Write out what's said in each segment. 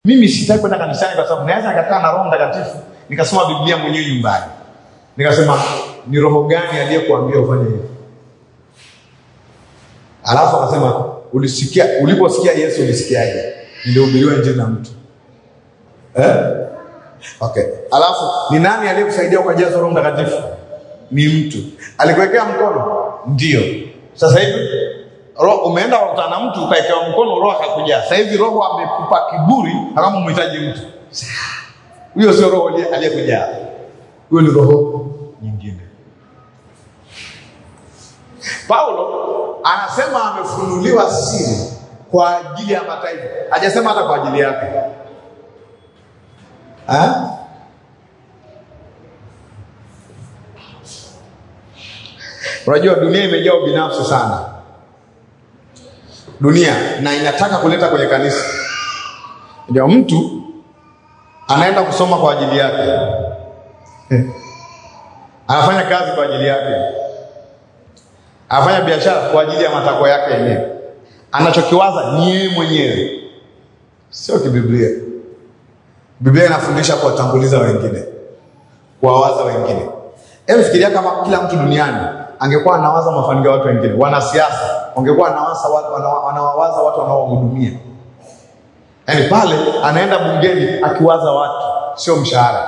Mimi sitaki kwenda kanisani kwa sababu naweza nikakaa na Roho Mtakatifu nikasoma Biblia mwenyewe nyumbani, nikasema ni roho gani aliyekuambia ufanye hivyo? Alafu akasema ulisikia, uliposikia Yesu ulisikiaje? Nilihubiriwa injili na mtu eh? Okay. Alafu ni nani aliyekusaidia ukajazwa Roho Mtakatifu? Ni mtu. Alikuwekea mkono? Ndio. Sasa hivi roho umeenda kukutana na mtu ukawekewa mkono, roho akakujaa. Sasa hivi roho amekupa kiburi, kama umhitaji mtu. Huyo sio roho aliye- aliyekujaa, huyo ni roho nyingine. Paulo anasema amefunuliwa siri kwa ajili ya mataifa, hajasema hata kwa ajili yake. Ha? Unajua dunia imejaa ubinafsi sana, dunia na inataka kuleta kwenye kanisa. Ndio mtu anaenda kusoma kwa ajili yake, anafanya kazi kwa ajili yake, anafanya biashara kwa ajili ya matakwa yake yenyewe, anachokiwaza ni yeye mwenyewe, sio kibiblia. Biblia inafundisha kuwatanguliza wengine, kuwawaza wengine. Hebu fikiria kama kila mtu duniani angekuwa anawaza mafanikio ya watu wengine. Wanasiasa wangekuwa wanawaza watu, wana- wanawawaza watu wanaowahudumia. Yaani pale anaenda bungeni akiwaza watu, sio mshahara.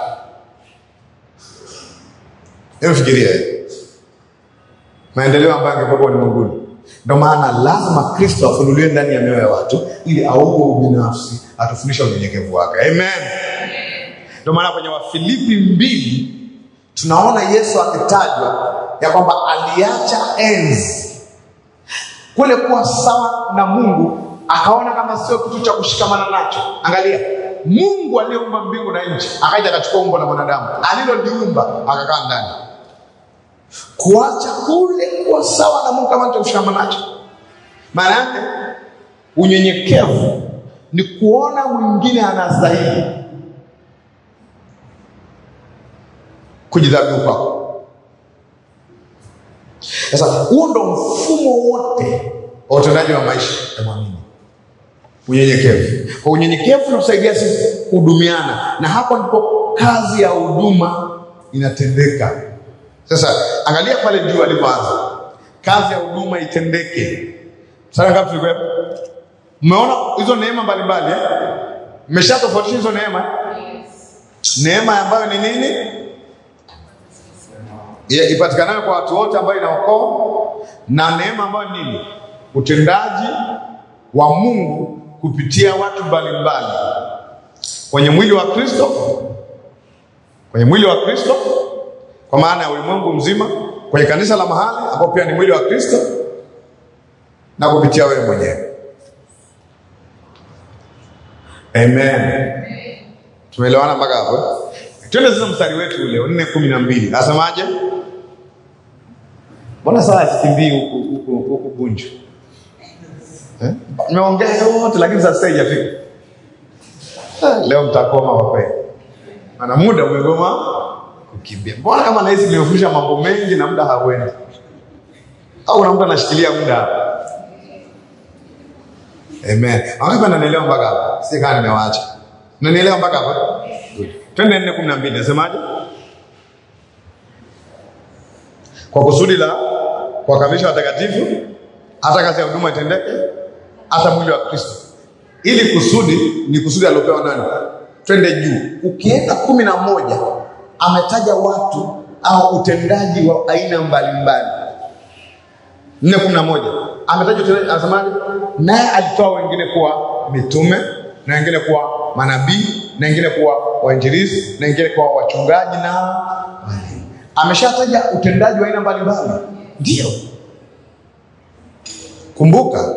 Hebu fikiria hiyo. maendeleo ambayo angekuwa ulimwenguni. Ndio maana lazima Kristo afunuliwe ndani ya mioyo ya watu ili auwe ubinafsi, atufundishe unyenyekevu wake. Amen. Ndio maana kwenye Wafilipi mbili tunaona Yesu akitajwa ya kwamba aliacha enzi kule kuwa sawa na Mungu, akaona kama sio kitu cha kushikamana nacho. Angalia, Mungu aliyeumba mbingu na nchi akaja akachukua umbo la mwanadamu aliloliumba akakaa ndani kuacha kule kuwa sawa na Mungu kama cha kushikamana nacho. Maana yake unyenyekevu ni kuona mwingine anastahili kujidhabihu kwako. Sasa huo ndo mfumo wote wa utendaji wa maisha ya mwamini, unyenyekevu. Kwa unyenyekevu unatusaidia sisi kuhudumiana, na hapo ndipo kazi ya huduma inatendeka. Sasa angalia pale juu alipoanza, kazi ya huduma itendeke. Sasa ngapi tulikuwa? Mmeona hizo neema mbalimbali eh? Mmeshatofautisha hizo neema? Neema ambayo ni nini? Ya- ipatikanayo kwa watu wote ambayo inaokoa na neema ambayo ni nini? Utendaji wa Mungu kupitia watu mbalimbali kwenye mwili wa Kristo, kwenye mwili wa Kristo kwa maana ya ulimwengu mzima, kwenye kanisa la mahali ambao pia ni mwili wa Kristo na kupitia wewe mwenyewe. Amen. Tumeelewana mpaka hapo? eh? Twende sasa mstari wetu ule nne kumi na mbili nasemaje? Mbona saa sikimbii huku huku huku Bunju eh? Nimeongea yote lakini sasa haijafika. Eh, Leo mtakoma kwa kweli, maana muda umegoma kukimbia. Mbona kama nahisi nimefundisha mambo mengi na muda hauendi, au kuna mtu anashikilia muda hapa? Amen. Wangapi wananielewa mpaka hapa? Si kama nimewaacha. Unanielewa mpaka hapa? Good. Twende nne kumi na mbili nasemaje? Kwa kusudi la kuwakamilisha watakatifu, hata kazi ya huduma itendeke, hata mwili wa Kristo. Ili kusudi ni kusudi aliopewa nani? Twende juu. Ukienda kumi na moja ametaja watu au utendaji wa aina mbalimbali. nne kumi na moja ametaja utendaji, anasemaje? Naye alitoa wengine kuwa mitume na wengine kuwa manabii na wengine kuwa wainjilisti na wengine kuwa wachungaji na walimu. Ameshataja utendaji wa aina mbalimbali, ndio. Kumbuka,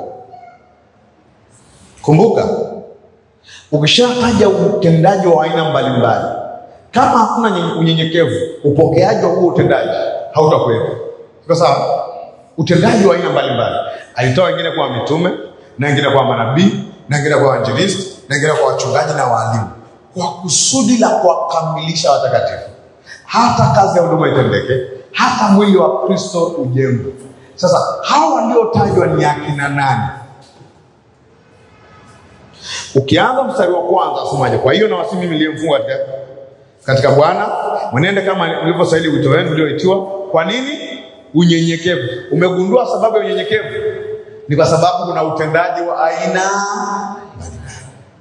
kumbuka, ukishataja utendaji wa aina mbalimbali, kama hakuna nye- unyenyekevu, upokeaji wa huo utendaji hautakuwepo. Iko sawa? Utendaji wa aina mbalimbali, alitoa wengine kuwa mitume na wengine kuwa manabii na wengine kuwa wainjilisti na wengine kuwa wachungaji na waalimu, kwa kusudi la kuwakamilisha watakatifu, hata kazi ya huduma itendeke, hata mwili wa Kristo ujengwe. Sasa hawa waliotajwa ni akina nani? Ukianza mstari wa kwanza asemaje? Kwa hiyo nawasihi mimi niliyemfunga katika katika Bwana mwenende kama mlivyostahili wito wenu ulioitiwa. Kwa nini? Unyenyekevu. Umegundua sababu ya unyenyekevu? Ni kwa sababu kuna utendaji wa aina mbalimbali.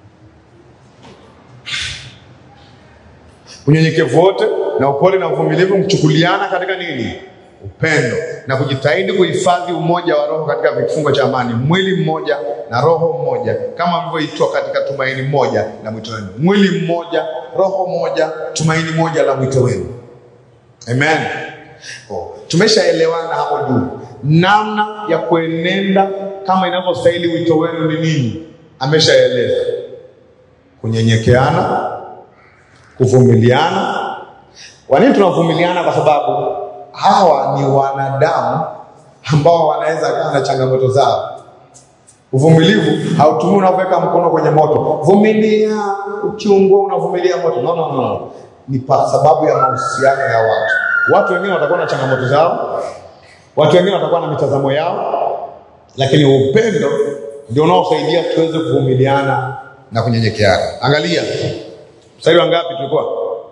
Unyenyekevu wote na upole na uvumilivu, mchukuliana katika nini? Upendo na kujitahidi kuhifadhi umoja wa roho katika vifungo cha amani, mwili mmoja na roho mmoja, kama mlivyoitwa katika tumaini moja la mwito wenu. Mwili mmoja, roho moja, tumaini moja la mwito wenu. Amen. Oh, tumeshaelewana hapo juu namna ya kuenenda kama inavyostahili wito wenu ni nini. Ameshaeleza kunyenyekeana, kuvumiliana. Kwa nini tunavumiliana? Kwa sababu hawa ni wanadamu ambao wanaweza kaa na changamoto zao. Uvumilivu hautumii unavyoweka mkono kwenye moto, vumilia, ukiungua unavumilia moto. No, no, no. Ni kwa sababu ya mahusiano ya watu. Watu wengine watakuwa na changamoto zao, watu wengine watakuwa na mitazamo yao, lakini upendo ndio unaosaidia tuweze kuvumiliana na kunyenyekeana. Angalia mstari wa ngapi tulikuwa?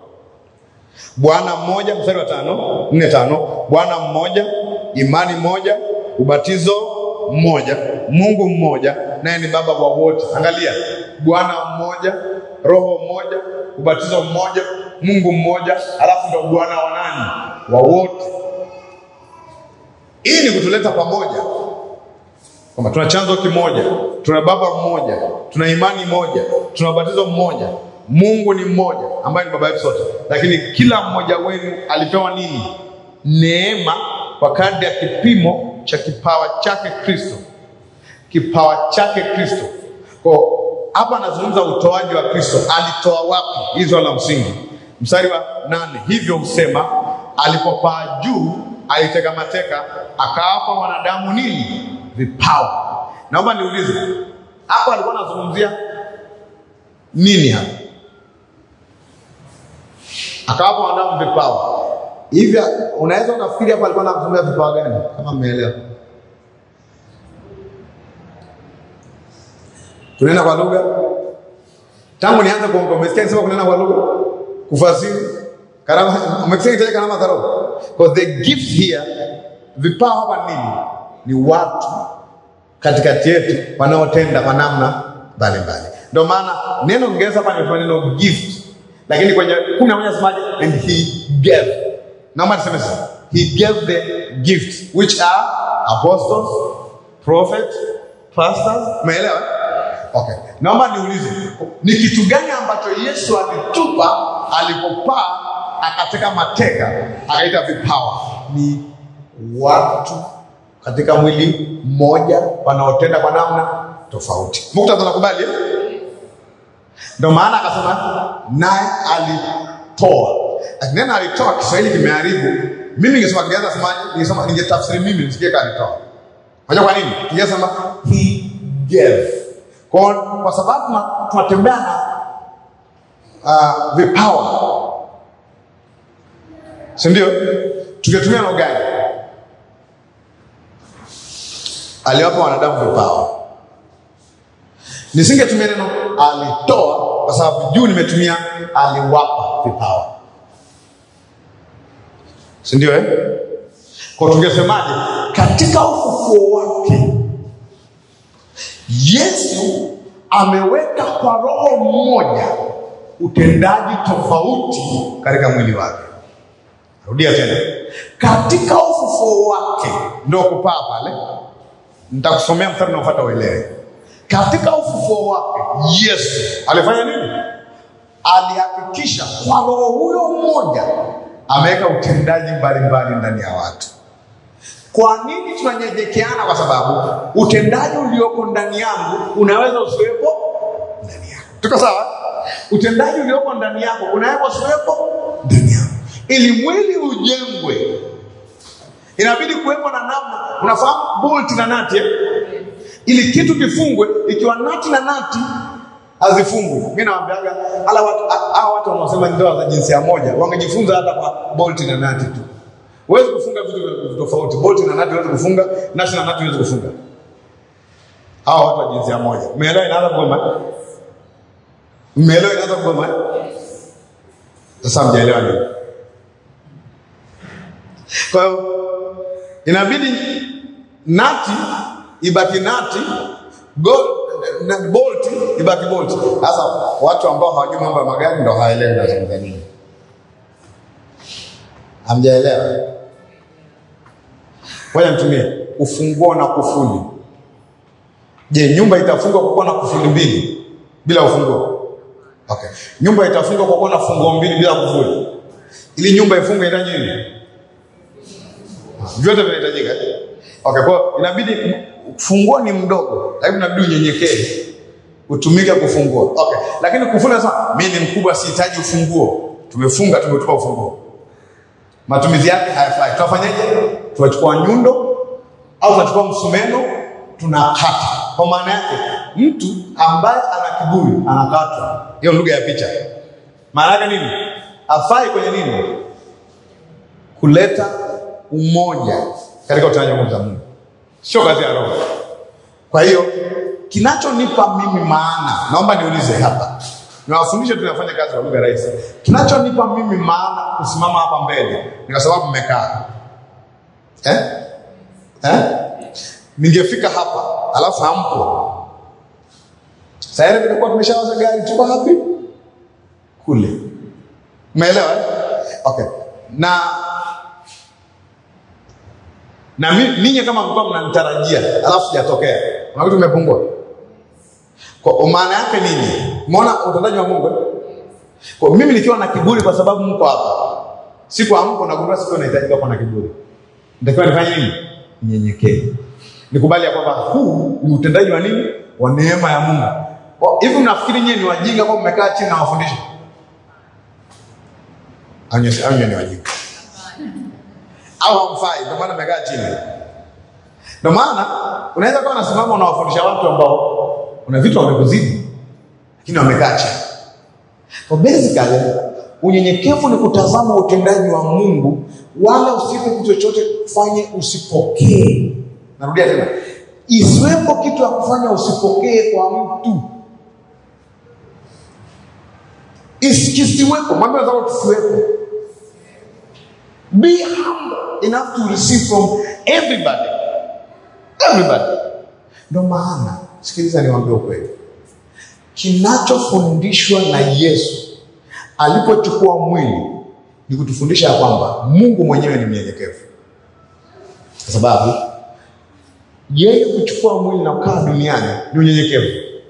Bwana mmoja, mstari wa tano, nne tano. Bwana mmoja, imani moja, ubatizo mmoja, Mungu mmoja, naye ni baba wa wote. Angalia, Bwana mmoja, roho mmoja, ubatizo mmoja, Mungu mmoja, alafu ndo Bwana wa nani? Wa wote. Hii ni kutuleta pamoja kwamba tuna chanzo kimoja, tuna baba mmoja, tuna imani moja, tuna ubatizo mmoja, Mungu ni mmoja ambaye ni baba yetu sote, lakini kila mmoja wenu alipewa nini? Neema kwa kadri ya kipimo cha kipawa chake Kristo, kipawa chake Kristo. Kwa hapa anazungumza utoaji wa Kristo. Alitoa wapi? Hili swala la msingi. Mstari wa nane, hivyo husema alipopaa juu aliteka mateka akawapa wanadamu nini? Vipawa. Naomba niulize hapo, alikuwa anazungumzia nini hapa? Akawapa wanadamu vipawa. Hivi unaweza ukafikiri hapa alikuwa anazungumzia vipawa gani? Kama mmeelewa, kunena kwa lugha. Tangu nianze kuongea, umesikia nisema kunena kwa lugha, kufasiri, karama. Umesikia nitaje karama za Roho? Because the gift here, vipawa hapa nini? Ni watu katikati yetu wanaotenda kwa namna mbalimbali. Ndio maana neno Kiingereza hapa ni neno gift, lakini kwenye kumi na moja nasemaje? And he gave. Naomba niseme sasa, he gave the gifts which are apostles, prophets, pastors. Umeelewa? Okay. Naomba niulize, ni kitu gani ambacho Yesu alitupa alipopaa akateka mateka akaita vipawa? Ni watu katika mwili mmoja wanaotenda kwa namna tofauti. Muktadha nakubali, eh? Ndio maana akasema naye alitoa. Neno alitoa Kiswahili kimeharibu. Mimi ningesema Kiingereza semaje? Ningesema ningetafsiri mimi nisikie kama alitoa. Unajua kwa nini? Ningesema he gave. Kwa, kwa sababu tuna- tunatembea na uh, vipawa si ndio? Tungetumia neno gani? Aliwapa wanadamu vipawa. Nisingetumia neno alitoa, kwa sababu juu nimetumia aliwapa vipawa, si ndio? Eh, kwa tungesemaje? Katika ufufuo wake Yesu ameweka kwa roho mmoja utendaji tofauti katika mwili wake. Rudia tena, katika ufufuo wake ndio kupaa pale. Nitakusomea mstari unaofuata uelewe. Katika ufufuo wake Yesu alifanya nini? Alihakikisha kwa roho huyo mmoja ameweka utendaji mbalimbali ndani ya watu. Kwa nini tunanyenyekeana? Kwa sababu utendaji ulioko ndani yangu unaweza usiwepo ndani yako. Tuko sawa? Utendaji ulioko ndani yako unaweza usiwepo ndani yako. Ili mwili ujengwe, inabidi kuwepo na namna. Unafahamu bolt na nati eh? Ili kitu kifungwe, ikiwa nati na nati hazifungwi. Mimi nawaambiaga hala watu hawa watu wanaosema ndoa za jinsia moja wangejifunza hata kwa bolt na nati tu. Huwezi kufunga vitu tofauti. Bolt na nati huwezi kufunga, nati na nati huwezi kufunga. Hawa watu wa jinsia moja. Umeelewa inaanza kugoma? Mmeelewa inaanza kugoma? eh? Sasa mjaelewa nini? Kwa hiyo inabidi nati ibaki nati, gold, na bolt ibaki bolt. Sasa watu ambao hawajui mambo ya magari ndo hawaelewi nazungumza nini. Hamjaelewa? Ngoja nitumie ufunguo na kufuli. Je, nyumba itafungwa kwa kuwa na kufuli mbili bila ufunguo? Okay. Nyumba itafungwa kwa kuwa na funguo mbili bila kufuli. Ili nyumba ifungwe inahitaji nini? Vyote vinahitajika. Okay, kwa hiyo inabidi funguo ni mdogo, lakini inabidi unyenyekee utumike kufungua. Okay. Lakini kufuli sasa mimi ni mkubwa sihitaji ufunguo. Tumefunga tumetupa ufunguo. Matumizi yake hayafai. Tunafanyaje? Tunachukua nyundo au tunachukua msumeno tunakata. Kwa maana yake mtu ambaye ana kiburi anakatwa. Hiyo lugha ya picha. Maana yake nini? Afai kwenye nini? Kuleta umoja katika utendaji wa nguvu za Mungu, sio kazi ya Roho. Kwa hiyo kinachonipa mimi maana, naomba niulize hapa, niwafundishe tunafanya kazi kwa lugha rahisi. Kinachonipa mimi maana kusimama hapa mbele ni kwa sababu mmekaa eh? Eh? Ningefika hapa alafu hampo, sayari tulikuwa tumeshawaza gari, tuko hapi kule, umeelewa eh? Okay, na na mi- ninyi kama mlikuwa mnanitarajia alafu sijatokea, kuna vitu vimepungua. Kwa maana yake nini? Umeona utendaji wa Mungu? eh? Kwa mimi nikiwa na kiburi kwa sababu mko hapa, siku amko nagundua siku nahitajika kuwa na kiburi, nitakiwa nifanye nini? Nyenyekee, nikubali ya kwamba huu ni utendaji wa nini? Wa neema ya Mungu. Kwa- Hivi mnafikiri nyie ni wajinga kwa mmekaa chini na wafundisha? Au nyie- au nyie ni wajinga? au hamfai, ndio maana mmekaa chini. Ndio maana unaweza kuwa unasimama unawafundisha watu ambao una vitu wamekuzidi, lakini wamekaa chini. Kwa basically unyenyekevu ni kutazama utendaji wa Mungu, wala usipe kitu chochote kufanye usipokee. Narudia tena, isiwepo kitu ya kufanya usipokee kwa mtu, Isi- kisiwepo. Mwambie wenzako kisiwepo. Be humble enough to receive from everybody. Everybody. Ndio maana, sikiliza niwaambie ukweli, kinachofundishwa na Yesu alipochukua mwili ni kutufundisha ya kwamba Mungu mwenyewe ni mnyenyekevu, kwa sababu yeye kuchukua mwili na kukaa duniani ni unyenyekevu.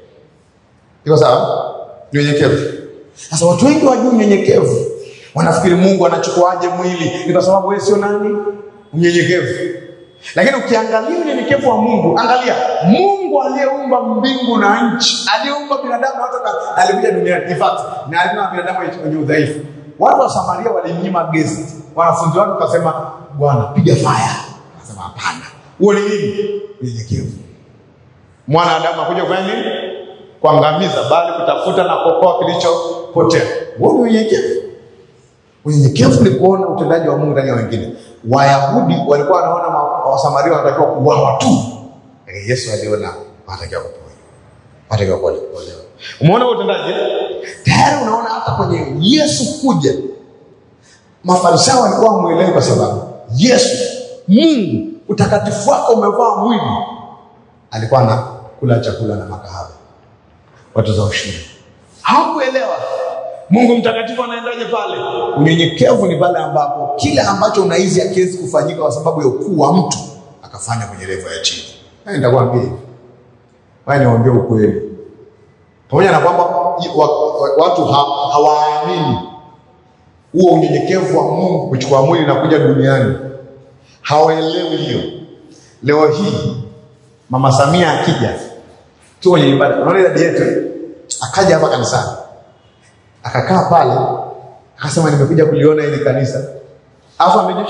Iko sawa? Ni unyenyekevu. Sasa watu wengi wajui unyenyekevu, wanafikiri Mungu anachukuaje mwili, ni kwa sababu wewe sio nani? Mnyenyekevu. Lakini ukiangalia unyenyekevu wa Mungu, angalia Mungu aliyeumba mbingu na nchi, aliyeumba binadamu na watu na alikuja duniani. In fact, na alikuwa na binadamu wenye udhaifu. Watu wa Samaria walimnyima guest. Wanafunzi wake wakasema, Bwana, piga fire. Akasema hapana. Huo ni nini? Unyenyekevu. Mwana Adamu akuja kufanya nini? Kuangamiza, bali kutafuta na kuokoa kilichopotea. Huo ni unyenyekevu. Unyenyekevu ni kuona utendaji wa Mungu ndani ya wengine. Wayahudi walikuwa wanaona ma- Wasamaria wanatakiwa kuuawa tu, lakini Yesu aliona wanatakiwa kuponywa, wanatakiwa kuokolewa. Umeona huo utendaji? eh? Tayari unaona hata kwenye Yesu kuja, Mafarisayo walikuwa wamwelewi kwa sababu Yesu, Mungu, utakatifu wako umevaa mwili, alikuwa anakula chakula na makahaba, watu za ushuru hawakuelewa Mungu mtakatifu anaendaje pale. Unyenyekevu ni pale ambapo kile ambacho unahisi hakiwezi kufanyika kwa sababu ya ukuu wa mtu akafanya kwenye levo ya chini. Haya nitakwambia hivi, haya niwaambie ukweli, pamoja na kwamba wa- wa- watu ha, hawaamini huo unyenyekevu wa Mungu kuchukua mwili na kuja duniani, hawaelewi hiyo. Leo hii Mama Samia akija tu kwenye ibada, unaona ile dadi yetu eh? akaja hapa kanisani akakaa pale akasema nimekuja kuliona hili kanisa, alafu ameja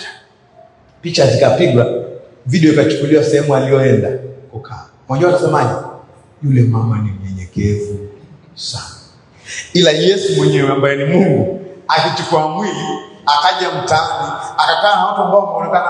picha zikapigwa, video ikachukuliwa sehemu aliyoenda kukaa. Unajua watasemaje? Yule mama ni mnyenyekevu sana, ila Yesu mwenyewe ambaye ni Mungu akichukua mwili akaja mtaani akakaa na watu ambao wameonekana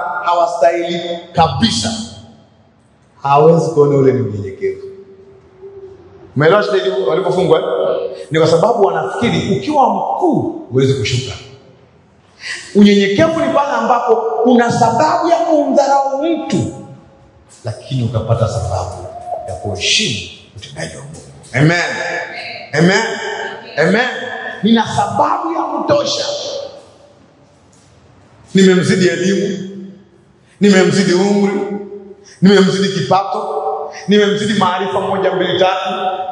hawastahili kabisa, hawezi kuona ule ni unyenyekevu. Umeelewa shida ilivyo- walipofungwa? eh? Ni kwa sababu wanafikiri ukiwa mkuu huwezi kushuka. Unyenyekevu ni pale ambapo una sababu ya kumdharau mtu, lakini ukapata sababu ya kuheshimu utendaji wa Mungu. Amen. Amen. Amen. Nina sababu ya kutosha. Nimemzidi elimu, nimemzidi umri, nimemzidi kipato, nimemzidi maarifa moja mbili tatu.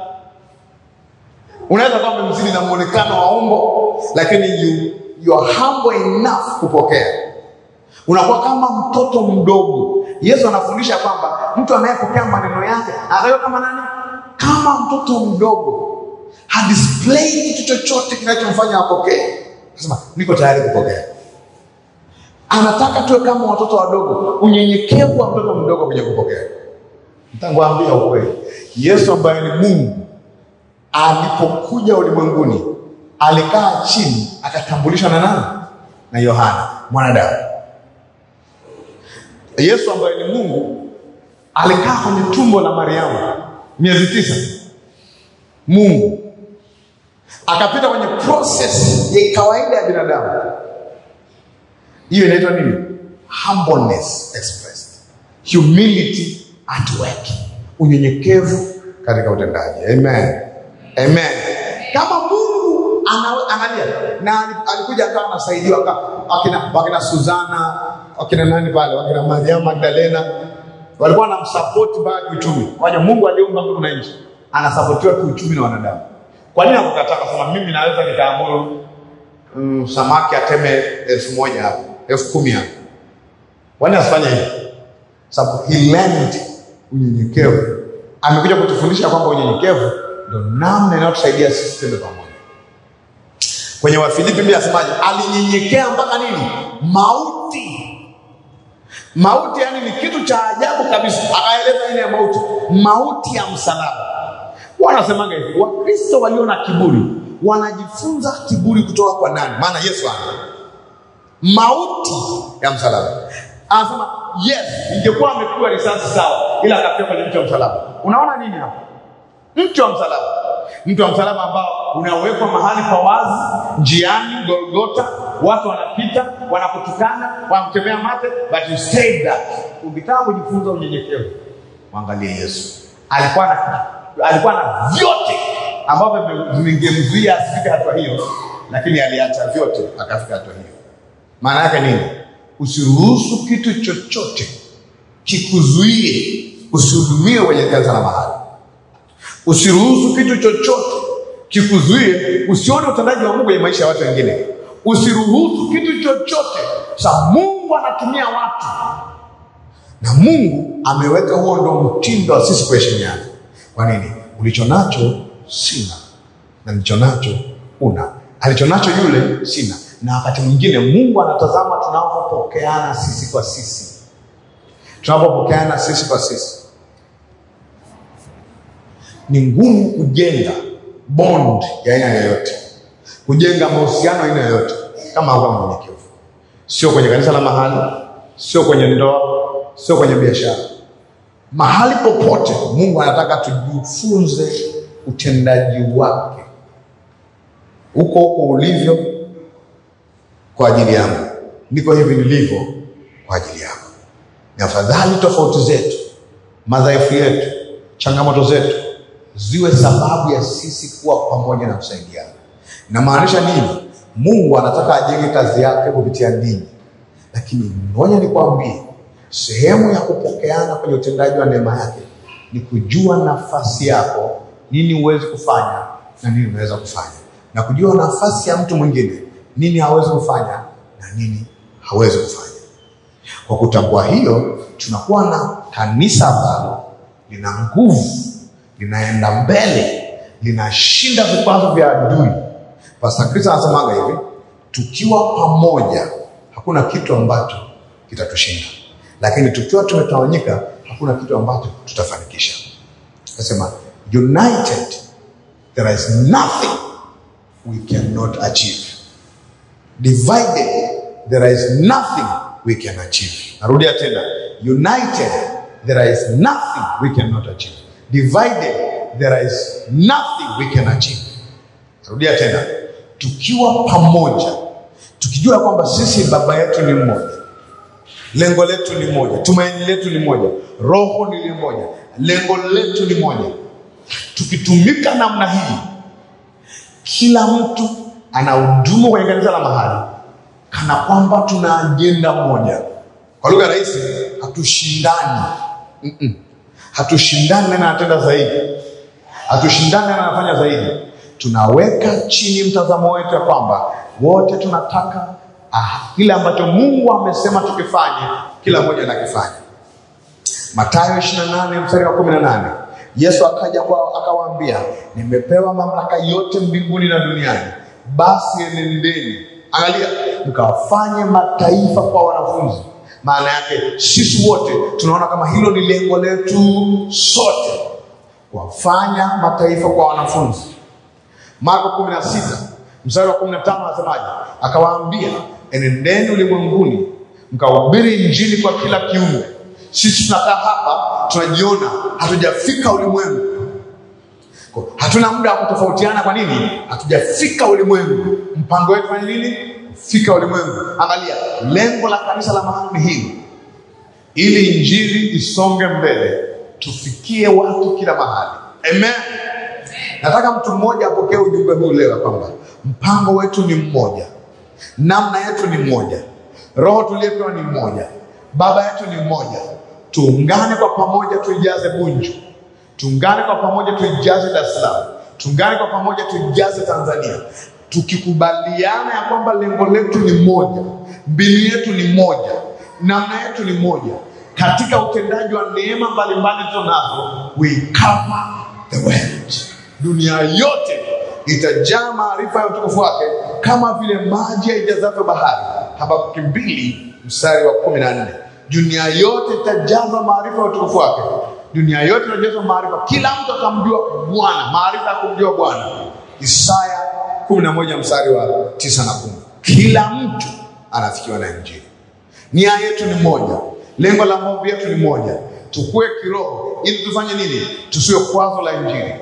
Unaweza kuwa umemzidi na muonekano wa umbo, lakini you, you are humble enough kupokea. Unakuwa kama mtoto mdogo. Yesu anafundisha kwamba mtu anayepokea maneno yake atakuwa kama nani? Kama mtoto mdogo, hadisplay kitu chochote kinachomfanya apokee. Anasema niko tayari kupokea. Anataka tuwe kama watoto wadogo, unyenyekevu wa mtoto mdogo kwenye kupokea. Nitakwambia ukweli, Yesu ambaye ni Mungu alipokuja ulimwenguni alikaa chini akatambulishwa na nani? Na Yohana mwanadamu. Yesu ambaye ni Mungu alikaa kwenye tumbo la Mariamu miezi tisa, Mungu akapita kwenye process ya kawaida ya binadamu. Hiyo inaitwa nini? Humbleness expressed, humility at work, unyenyekevu katika utendaji. Amen, amen. Kama Mungu ana- angalia, na ali- alikuja akawa anasaidiwa aka- wakina, wakina Suzana wakina nani pale, wakina Mariamu Magdalena walikuwa wanamsapoti mpaka kiuchumi. Waja Mungu aliumba mbingu na nchi, anasapotiwa kiuchumi na wanadamu. Kwa nini akukataa kusema mimi naweza nikaamuru mm, samaki ateme elfu moja hapo elfu kumi hapo? Kwani asifanye hivyo? Sababu he learned unyenyekevu. Amekuja kutufundisha kwamba unyenyekevu ndio namna inayotusaidia sisi twende pamoja. Kwenye Wafilipi Biblia inasemaje? Alinyenyekea mpaka nini? Mauti. Mauti yani ni kitu cha ajabu kabisa. Akaeleza ile ya mauti, mauti ya msalaba. Wanasemaga hivi, Wakristo walio na kiburi wanajifunza kiburi kutoka kwa nani? Maana Yesu ana mauti ya msalaba. Anasema yes, ingekuwa amepigwa risasi sawa, ila akafia kwenye mti wa msalaba. Unaona nini hapa? Mti wa msalaba, mti wa msalaba ambao unawekwa mahali pa wazi, njiani Golgota, watu wanapita, wanakutukana, wanakutembea mate, but you stayed there. Ukitaka kujifunza unyenyekevu, mwangalie Yesu. Alikuwa na alikuwa na vyote ambavyo vingemzuia asifike hatua hiyo, lakini aliacha vyote akafika hatua hiyo. Maana yake nini? Usiruhusu kitu chochote kikuzuie usihudumiwe kwenye kanisa la mahali. Usiruhusu kitu chochote kikuzuie usione utendaji wa Mungu kwenye maisha ya watu wengine. Usiruhusu kitu chochote sa Mungu anatumia watu, na Mungu ameweka huo ndo mtindo wa sisi kuheshimiana. Kwa nini? Ulicho nacho sina, na nilicho nacho una. Alicho nacho yule sina, na wakati mwingine Mungu anatazama tunapopokeana sisi kwa sisi, tunapopokeana sisi kwa sisi ni ngumu kujenga bond ya aina yoyote, kujenga mahusiano aina yoyote kama haukuwa mnyenyekevu. Sio kwenye kanisa la mahali, sio kwenye ndoa, sio kwenye biashara, mahali popote. Mungu anataka tujifunze utendaji wake huko huko ulivyo kwa ajili yangu, niko hivi nilivyo kwa ajili yako. Ni afadhali tofauti zetu, madhaifu yetu, changamoto zetu ziwe sababu ya sisi kuwa pamoja na kusaidiana. Inamaanisha nini? Mungu anataka ajenge kazi yake kupitia ninyi, lakini ngoja nikwambie, sehemu ya kupokeana kwenye utendaji wa neema yake ni kujua nafasi yako, nini huwezi kufanya na nini unaweza kufanya, na kujua nafasi ya mtu mwingine, nini hawezi kufanya na nini hawezi kufanya. Kwa kutambua hiyo, tunakuwa na kanisa ambalo lina nguvu linaenda mbele, linashinda vikwazo vya adui. Pastor Chris anasemaga hivi, tukiwa pamoja hakuna kitu ambacho kitatushinda, lakini tukiwa tumetawanyika hakuna kitu ambacho tutafanikisha. Anasema united there is nothing we cannot achieve, divided there is nothing we can achieve. Narudia tena, united there is nothing we cannot achieve divided there is nothing we can achieve. Rudia tena, tukiwa pamoja, tukijua kwamba sisi baba yetu ni mmoja, lengo letu ni moja, tumaini letu ni moja, roho ni moja, lengo letu ni moja. Tukitumika namna hii, kila mtu anahudumu kwenye kanisa la mahali kana kwamba tuna ajenda moja. Kwa lugha rahisi, hatushindani. Mm-mm. Hatushindani nani anatenda zaidi, hatushindani nani anafanya zaidi. Tunaweka chini mtazamo wetu ya kwamba wote tunataka ah, kile ambacho Mungu amesema tukifanye, kila mmoja anakifanya. Mathayo 28 mstari wa 18, Yesu akaja kwao akawaambia, nimepewa mamlaka yote mbinguni na duniani, basi enendeni, angalia, mkawafanye mataifa kwa wanafunzi. Maana yake sisi wote tunaona kama hilo ni lengo letu sote, kuwafanya mataifa kwa wanafunzi. Marko 16 mstari wa 15 anasemaje? Akawaambia, enendeni ulimwenguni mkahubiri injili kwa kila kiumbe. Sisi tunakaa hapa tunajiona hatujafika ulimwengu, Kwa- hatuna muda wa kutofautiana. Kwa nini? Hatujafika ulimwengu. Mpango wetu fanya nini? Fika ulimwengu. Angalia, lengo la kanisa la mahali ni hili, ili injili isonge mbele, tufikie watu kila mahali. Amen. Nataka mtu mmoja apokee ujumbe huu leo, kwamba mpango wetu ni mmoja, namna yetu ni moja, roho tuliyepewa ni mmoja, baba yetu ni mmoja. Tuungane kwa pamoja, tuijaze Bunju, tuungane kwa pamoja, tuijaze Dar es Salaam, tuungane kwa pamoja, tuijaze Tanzania, tukikubaliana ya kwamba lengo letu ni moja, mbinu yetu ni moja, namna yetu ni moja, katika utendaji wa neema mbalimbali tunazo, we cover the world. Dunia yote itajaa maarifa ya utukufu wake kama vile maji yaijazavyo bahari. Habakuki mbili mstari wa kumi na nne. Dunia yote itajazwa maarifa ya utukufu wake. Dunia yote itajazwa maarifa, kila mtu atamjua Bwana, maarifa ya kumjua Bwana. Isaya kumi na moja mstari wa tisa na kumi. Kila mtu anafikiwa na Injili. Nia yetu ni moja, lengo la maombi yetu ni moja, tukue kiroho ili tufanye nini? Tusiwe kwazo la Injili.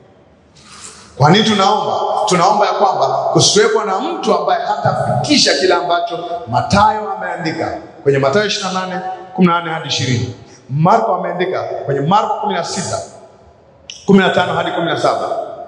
Kwa nini tunaomba? Tunaomba ya kwamba kusiwepo na mtu ambaye hatafikisha kile ambacho Mathayo ameandika kwenye Mathayo 28 18 hadi 20. Marko ameandika kwenye Marko 16 15 hadi 17.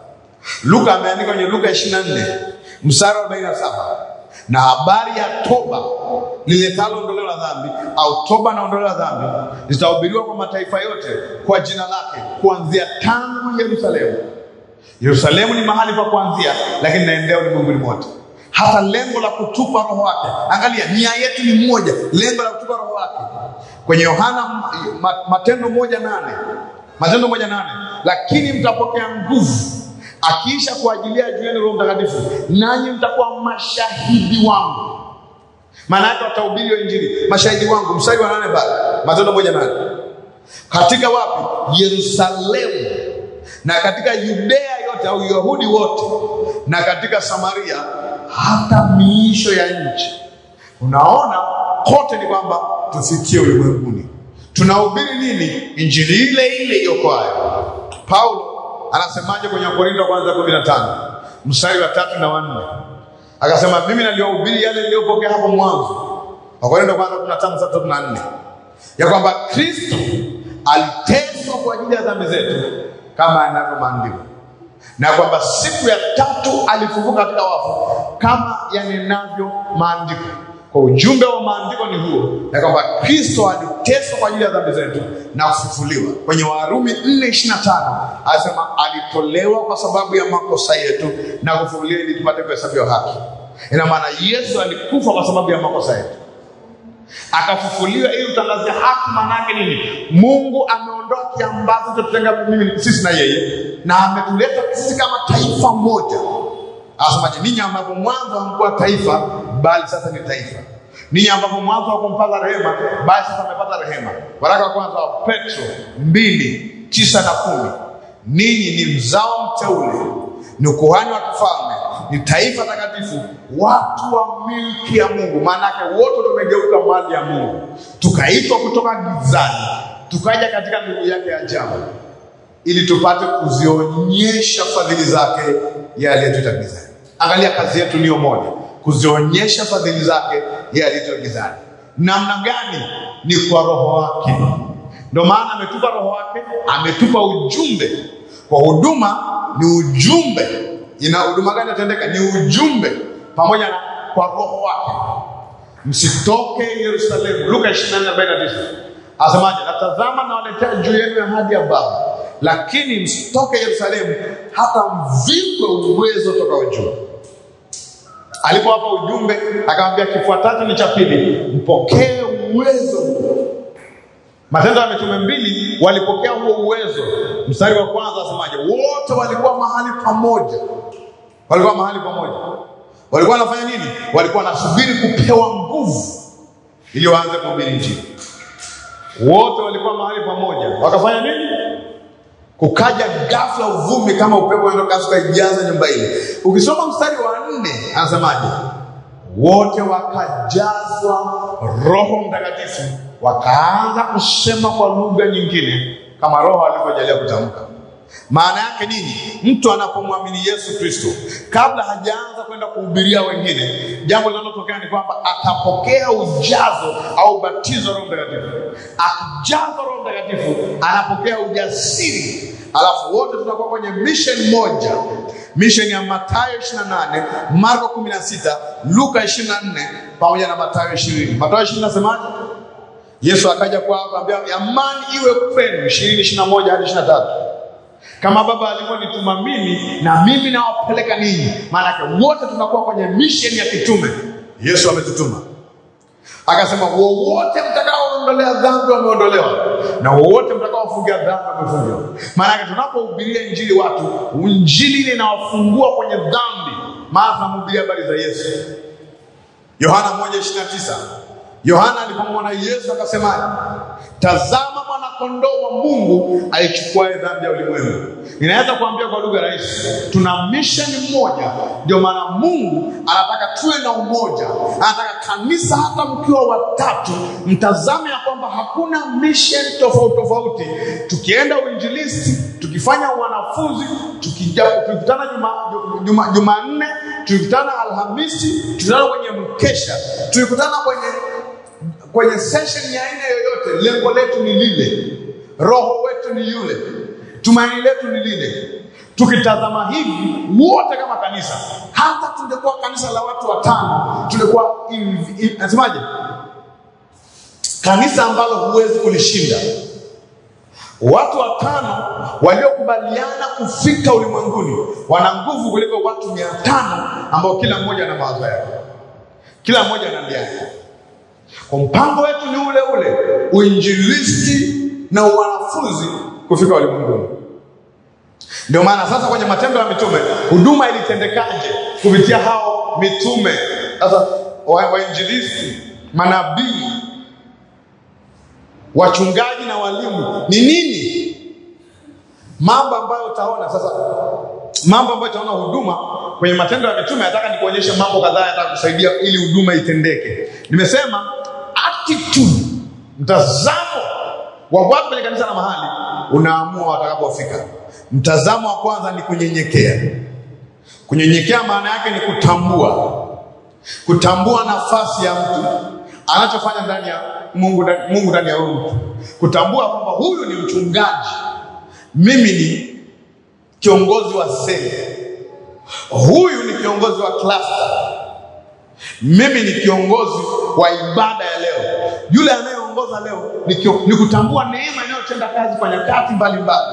Luka ameandika kwenye Luka 24 mstari wa 47, na habari ya toba liletalo ondoleo la dhambi au toba na ondoleo la dhambi zitahubiriwa kwa mataifa yote kwa jina lake, kuanzia tangu Yerusalemu. Yerusalemu ni mahali pa kuanzia, lakini naendea ulimwenguni mote. Hata lengo la kutupa roho wake, angalia, nia yetu ni moja, lengo la kutupa roho wake. Kwenye Yohana ma, Matendo moja nane Matendo moja nane lakini mtapokea nguvu akiisha kuajilia juu yenu Roho Mtakatifu, nanyi mtakuwa mashahidi wangu. Maana yake watahubiri hiyo Injili, mashahidi wangu. Mstari wa nane pale Matendo moja nane katika wapi? Yerusalemu na katika Yudea yote au Yahudi wote na katika Samaria hata miisho ya nchi. Unaona, kote ni kwamba tufikie ulimwenguni. Tunahubiri nini? Injili ile ile iokoayo. Paulo anasemaje kwenye Wakorintho wa kwanza kumi na tano mstari wa tatu na wanne akasema, mimi naliwahubiri yale niliyopokea hapo mwanzo. Wakorintho wa kwanza kumi na tano tatu na nne ya kwamba Kristo aliteswa kwa ajili ya dhambi zetu kama yanavyo maandiko, na kwamba siku ya tatu alifufuka katika wafu kama yanenavyo maandiko. Kwa ujumbe wa maandiko ni huo, ya kwamba Kristo aliteswa kwa ajili ya dhambi zetu na kufufuliwa. Kwenye Warumi 4:25 anasema alitolewa kwa sababu ya makosa yetu na kufufuliwa ili tupate kuhesabiwa haki. Ina maana Yesu alikufa kwa sababu ya makosa yetu akafufuliwa ili utangazie haki. Maanake nini? Mungu ameondoa kiambazo chotenga mimi sisi na yeye, na ametuleta sisi kama taifa moja. Anasemaje? Ninyi ambapo mwanzo hamkuwa taifa, bali sasa ni taifa. Ninyi ambapo mwanzo hakumpata rehema, bali sasa amepata rehema. Waraka wa kwanza wa Petro mbili tisa na kumi. Ninyi ni mzao mteule, ni ukuhani wa kifalme, ni taifa takatifu, watu wa milki ya Mungu. Maanake wote tumegeuka mali ya Mungu, tukaitwa kutoka gizani tukaja katika nuru yake ya ajabu. ili tupate kuzionyesha fadhili zake yeye aliyetuita gizani. Angalia, kazi yetu niyo moja, kuzionyesha fadhili zake yeye aliyetuita gizani. Namna gani? Ni kwa Roho wake. Ndio maana ametupa Roho wake, ametupa ujumbe. Kwa huduma ni ujumbe. Ina huduma gani atendeka? Ni ujumbe pamoja na kwa Roho wake. Msitoke Yerusalemu. Luka 24:49 asemaje? Natazama nawaletea juu yenu ahadi ya Baba, lakini msitoke Yerusalemu hata mvikwe uwezo toka juu. Alipowapa ujumbe, akamwambia kifuatacho ni cha pili, mpokee uwezo. Matendo ya Mitume mbili walipokea huo uwezo. Mstari wa kwanza asemaje? Wote walikuwa mahali pamoja, walikuwa mahali pamoja. Walikuwa wanafanya nini? Walikuwa wanasubiri kupewa nguvu ili waanze kuhubiri Injili. Wote walikuwa mahali pamoja, wakafanya nini? Kukaja ghafla uvumi kama upepo unaenda kasi ukaijaza nyumba ile. Ukisoma mstari wa nne anasemaje? Wote wakajazwa Roho Mtakatifu, wakaanza kusema kwa lugha nyingine kama Roho alivyojalia kutamka. Maana yake nini? Mtu anapomwamini Yesu Kristo, kabla hajaanza kwenda kuhubiria wengine, jambo linalotokea ni kwamba atapokea ujazo au batizo Roho Mtakatifu. Akijazwa Roho Mtakatifu, anapokea ujasiri, alafu wote tunakuwa kwenye mission moja, mission ya Mathayo 28, Marko 16, Luka 24 pamoja na Mathayo 20. Mathayo 20 nasemaje? Yesu akaja kwao akamwambia, amani iwe kwenu, 20, 21 hadi 23 kama Baba alivyonituma mimi na mimi nawapeleka ninyi. Maanake wote tunakuwa kwenye mission ya kitume. Yesu ametutuma akasema, wowote mtakaoondolea dhambi wameondolewa, na wowote mtakaofungia dhambi wamefungiwa. Maanake tunapohubiria injili watu, injili ile inawafungua kwenye dhambi, maana tunamhubiria habari za Yesu. Yohana 1:29 Yohana alipomwona Yesu akasemaje? Tazama mwanakondoo wa Mungu aichukuae dhambi ya ulimwengu. Ninaweza kuambia kwa lugha rahisi, tuna misheni moja. Ndio maana Mungu anataka tuwe na umoja, anataka kanisa, hata mkiwa watatu, mtazame ya kwamba hakuna misheni tofauti tofauti. Tukienda uinjilisti, tukifanya wanafunzi, tukija tukikutana Jumanne juma, juma nne, tukikutana Alhamisi, tukikutana kwenye mkesha, tukikutana kwenye kwenye session ya aina yoyote, lengo letu ni lile, roho wetu ni yule, tumaini letu ni lile. Tukitazama hivi wote kama kanisa, hata tungekuwa kanisa la watu watano, tungekuwa nasemaje, kanisa ambalo huwezi kulishinda. Watu watano waliokubaliana kufika ulimwenguni wana nguvu kuliko watu mia tano ambao kila mmoja ana mawazo yake, kila mmoja ana ndia yake. Kwa mpango wetu ni ule ule, uinjilisti na wanafunzi kufika ulimwenguni. Ndio maana sasa kwenye Matendo ya Mitume huduma ilitendekaje kupitia hao mitume? Sasa wainjilisti, manabii, wachungaji na walimu ni nini? Mambo ambayo utaona sasa, mambo ambayo utaona huduma kwenye Matendo ya Mitume. Nataka nikuonyeshe mambo kadhaa yatakusaidia ili huduma itendeke. Nimesema attitude, mtazamo wa watu kwenye kanisa na mahali unaamua watakapofika. Mtazamo wa kwanza ni kunyenyekea. Kunyenyekea maana yake ni kutambua, kutambua nafasi ya mtu anachofanya ndani ya Mungu, Mungu ndani ya huyu mtu, kutambua kwamba huyu ni mchungaji, mimi ni kiongozi wa seli, huyu ni kiongozi wa cluster mimi ni kiongozi wa ibada ya leo. Yule anayeongoza leo ni, kio, ni kutambua neema inayotenda kazi kwa nyakati mbalimbali.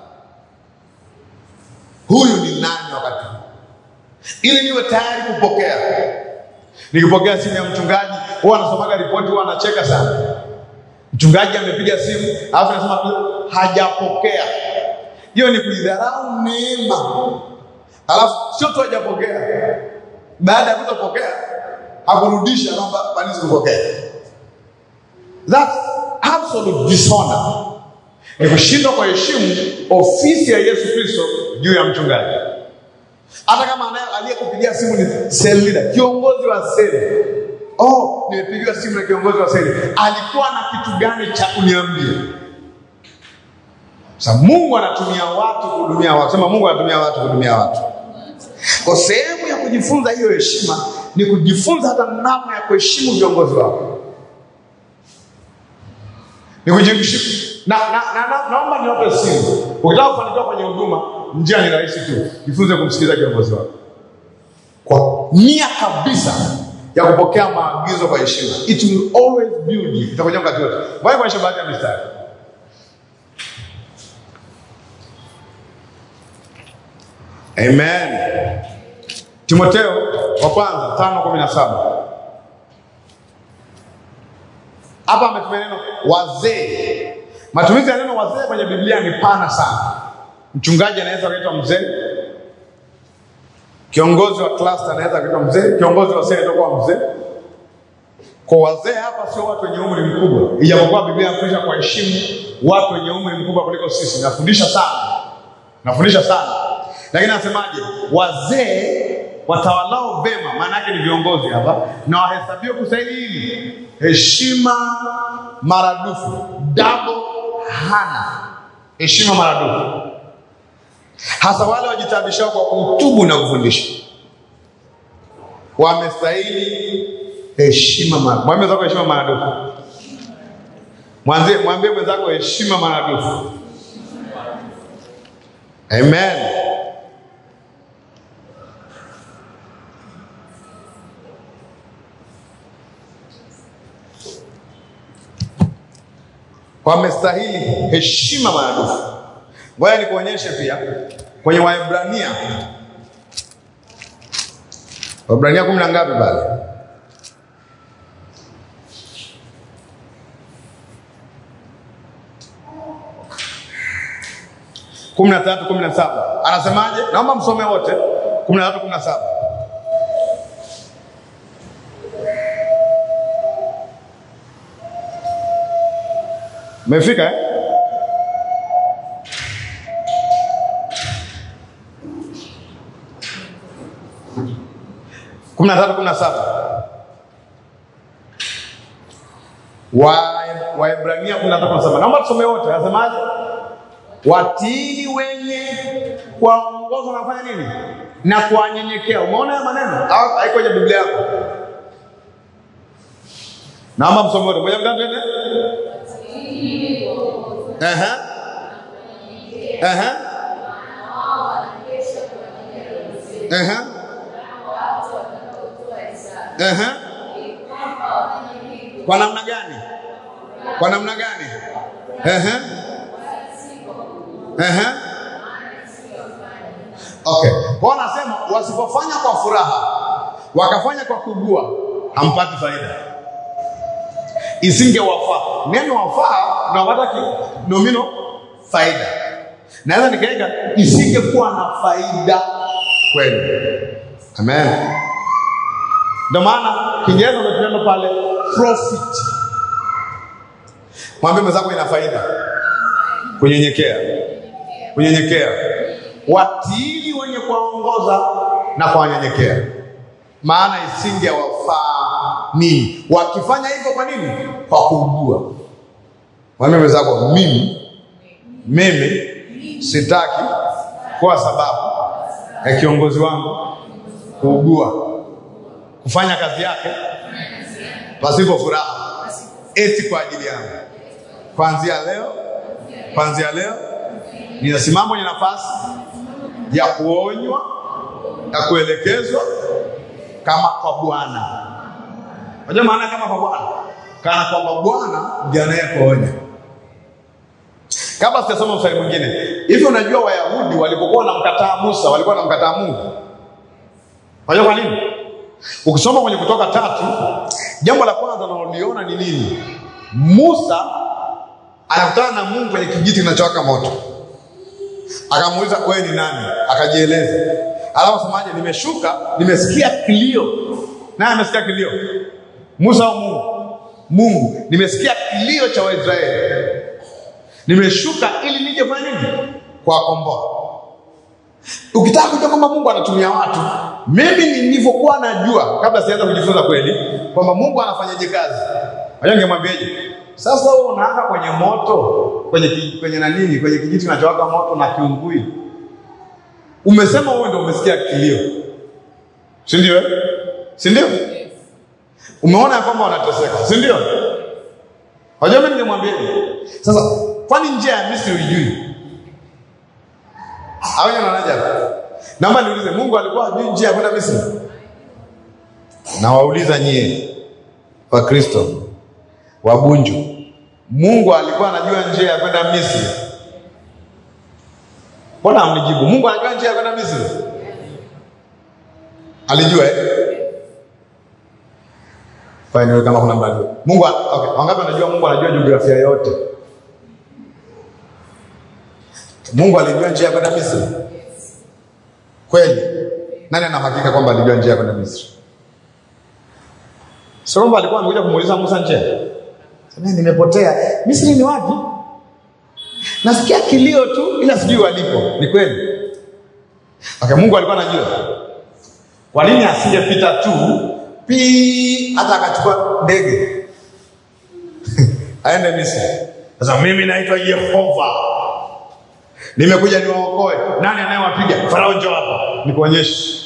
Huyu ni nani wakati huu, ili niwe tayari kupokea. Nikipokea simu ya mchungaji, huwa anasomaga ripoti, huwa anacheka sana. Mchungaji amepiga simu alafu anasema hajapokea. Hiyo ni kuidharau neema, alafu sio tu hajapokea baada ya kutopokea hakurudisha kwamba kwani sikupokea. That's absolute dishonor, ni kushindwa kwa heshimu ofisi ya Yesu Kristo juu ya mchungaji. Hata kama aliyekupigia simu ni cell leader, kiongozi wa seli. Oh, nimepigiwa simu na kiongozi wa seli, alikuwa na kitu gani cha kuniambia? Sasa Mungu anatumia watu kuhudumia watu. Sema Mungu anatumia watu kuhudumia watu. Kwa sehemu ya kujifunza hiyo heshima ni kujifunza hata namna ya kuheshimu viongozi wako. Ni kujiheshimu. Na, na, na, na, naomba niwape siri. Ukitaka kufanikiwa kwenye huduma, njia ni rahisi tu. Jifunze kumsikiliza kiongozi wako. Kwa nia kabisa ya kupokea maagizo kwa heshima. It will always build you. Itakuja wakati wote. Ngoja kuonyesha baadhi ya mistari. Amen. Timotheo wa kwanza tano kumi na saba hapa ametumia neno wazee. Matumizi ya neno wazee kwenye Biblia ni pana sana. Mchungaji anaweza akaitwa mzee, kiongozi wa cluster anaweza akaitwa mzee, kiongozi wa seli atakuwa mzee. Kwa wazee hapa sio watu wenye umri mkubwa, ijapokuwa Biblia inafundisha kwa heshimu watu wenye umri mkubwa kuliko sisi. Nafundisha sana, nafundisha sana, lakini anasemaje? Wazee watawalao vema, maana yake ni viongozi hapa, na wahesabiwe kustahili hili heshima maradufu, double hana heshima maradufu, hasa wale wajitabishao kwa kutubu na kufundisha, wamestahili heshima maradufu. Mwambie mwenzako heshima maradufu. Mwanzie, mwambie mwenzako heshima maradufu. Amen. Wamestahili heshima maradufu. Ngoja nikuonyeshe pia kwenye Waebrania, Waebrania kumi na ngapi pale? kumi na tatu kumi na saba anasemaje? Naomba msome wote, kumi na tatu kumi na saba Umefika eh? kumi na tatu kumi na saba Waebrania kumi na tatu kumi na saba Naomba tusome wote, anasemaje? Watini wenye kuwaongoza na kufanya nini? Na kuwanyenyekea. Umeona haya maneno? Au haiko kwenye Biblia yako? Naomba msome wote. Moja mtatu twende. Aha. Aha. Aha. Aha. Kwa namna gani? Kwa namna gani? Aha. Aha. Okay. Kwa nasema wasipofanya kwa furaha wakafanya kwa kugua hampati faida. Isingewafaa. Neno wafaa na wapata nomino faida. Naweza nikaweka isingekuwa na faida kweli. Amen. Ndio maana Kiingereza umetumia pale profit. Mwambie mwenzako ina faida. Kunyenyekea kunyenyekea, watili wenye kuwaongoza na kuwanyenyekea, maana isingewafaa nini wakifanya hivyo. Kwa nini? Kwa kuugua. Mwambie mwenzako, mimi mimi sitaki kwa sababu ya kiongozi wangu kuugua, kufanya kazi yake pasipo furaha, eti kwa ajili yangu. Kuanzia leo, kuanzia leo ninasimama kwenye nafasi ya kuonywa na kuelekezwa kama kwa Bwana. Unajua maana kama kwa Bwana, kana kwamba Bwana ndiye anayekuonya. Kabla sijasoma mstari mwingine, hivi unajua Wayahudi walipokuwa wanamkataa Musa walikuwa wanamkataa Mungu. Unajua kwa nini? Ukisoma kwenye Kutoka tatu, jambo la kwanza unaloliona ni nini? Musa anakutana na Mungu kwenye kijiti kinachowaka moto akamuuliza wewe ni nani? Akajieleza, alafu asemaje? Nimeshuka, nimesikia kilio. Naye amesikia kilio? Musa au Mungu? Mungu, nimesikia kilio cha Waisraeli, nimeshuka ili nije kufanya nini? Kuwakomboa. Ukitaka kujua kwamba Mungu anatumia watu, mimi nilivyokuwa najua kabla sianza kujifunza kweli kwamba Mungu anafanyaje kazi, najua ningemwambiaje? Sasa wewe unaanga kwenye moto, kwenye ki- kwenye nanini, kwenye kijiti kinachowaka moto na kiungui. Umesema wewe ndio umesikia kilio. Si ndio? eh? Si ndio? Umeona ya kwamba wanateseka, si ndio? Wajua mimi ningemwambia sasa, kwani njia ya Misri uijui? Au yeye anaja? Naomba niulize, Mungu alikuwa hajui njia ya kwenda Misri? Na wauliza nyie wa Kristo wabunju, Mungu alikuwa anajua njia ya kwenda Misri? Mbona amnijibu? Mungu anajua njia ya kwenda Misri? Alijua eh? Kwa hiyo kama kuna mbali. Mungu okay, wangapi wanajua Mungu anajua jiografia yote? Mungu alijua njia ya kwenda Misri? Kweli? Nani ana hakika kwamba alijua njia ya kwenda Misri? Sio kwamba alikuwa amekuja kumuuliza Musa njia. Sema nimepotea. Misri ni wapi? Nasikia kilio tu ila sijui walipo. Ni kweli? Okay, Mungu alikuwa anajua. Kwa nini asingepita tu pi hata akachukua ndege aende Misri? Sasa mimi naitwa Yehova, nimekuja niwaokoe. Nani anayewapiga? Farao, njoo hapa nikuonyeshe.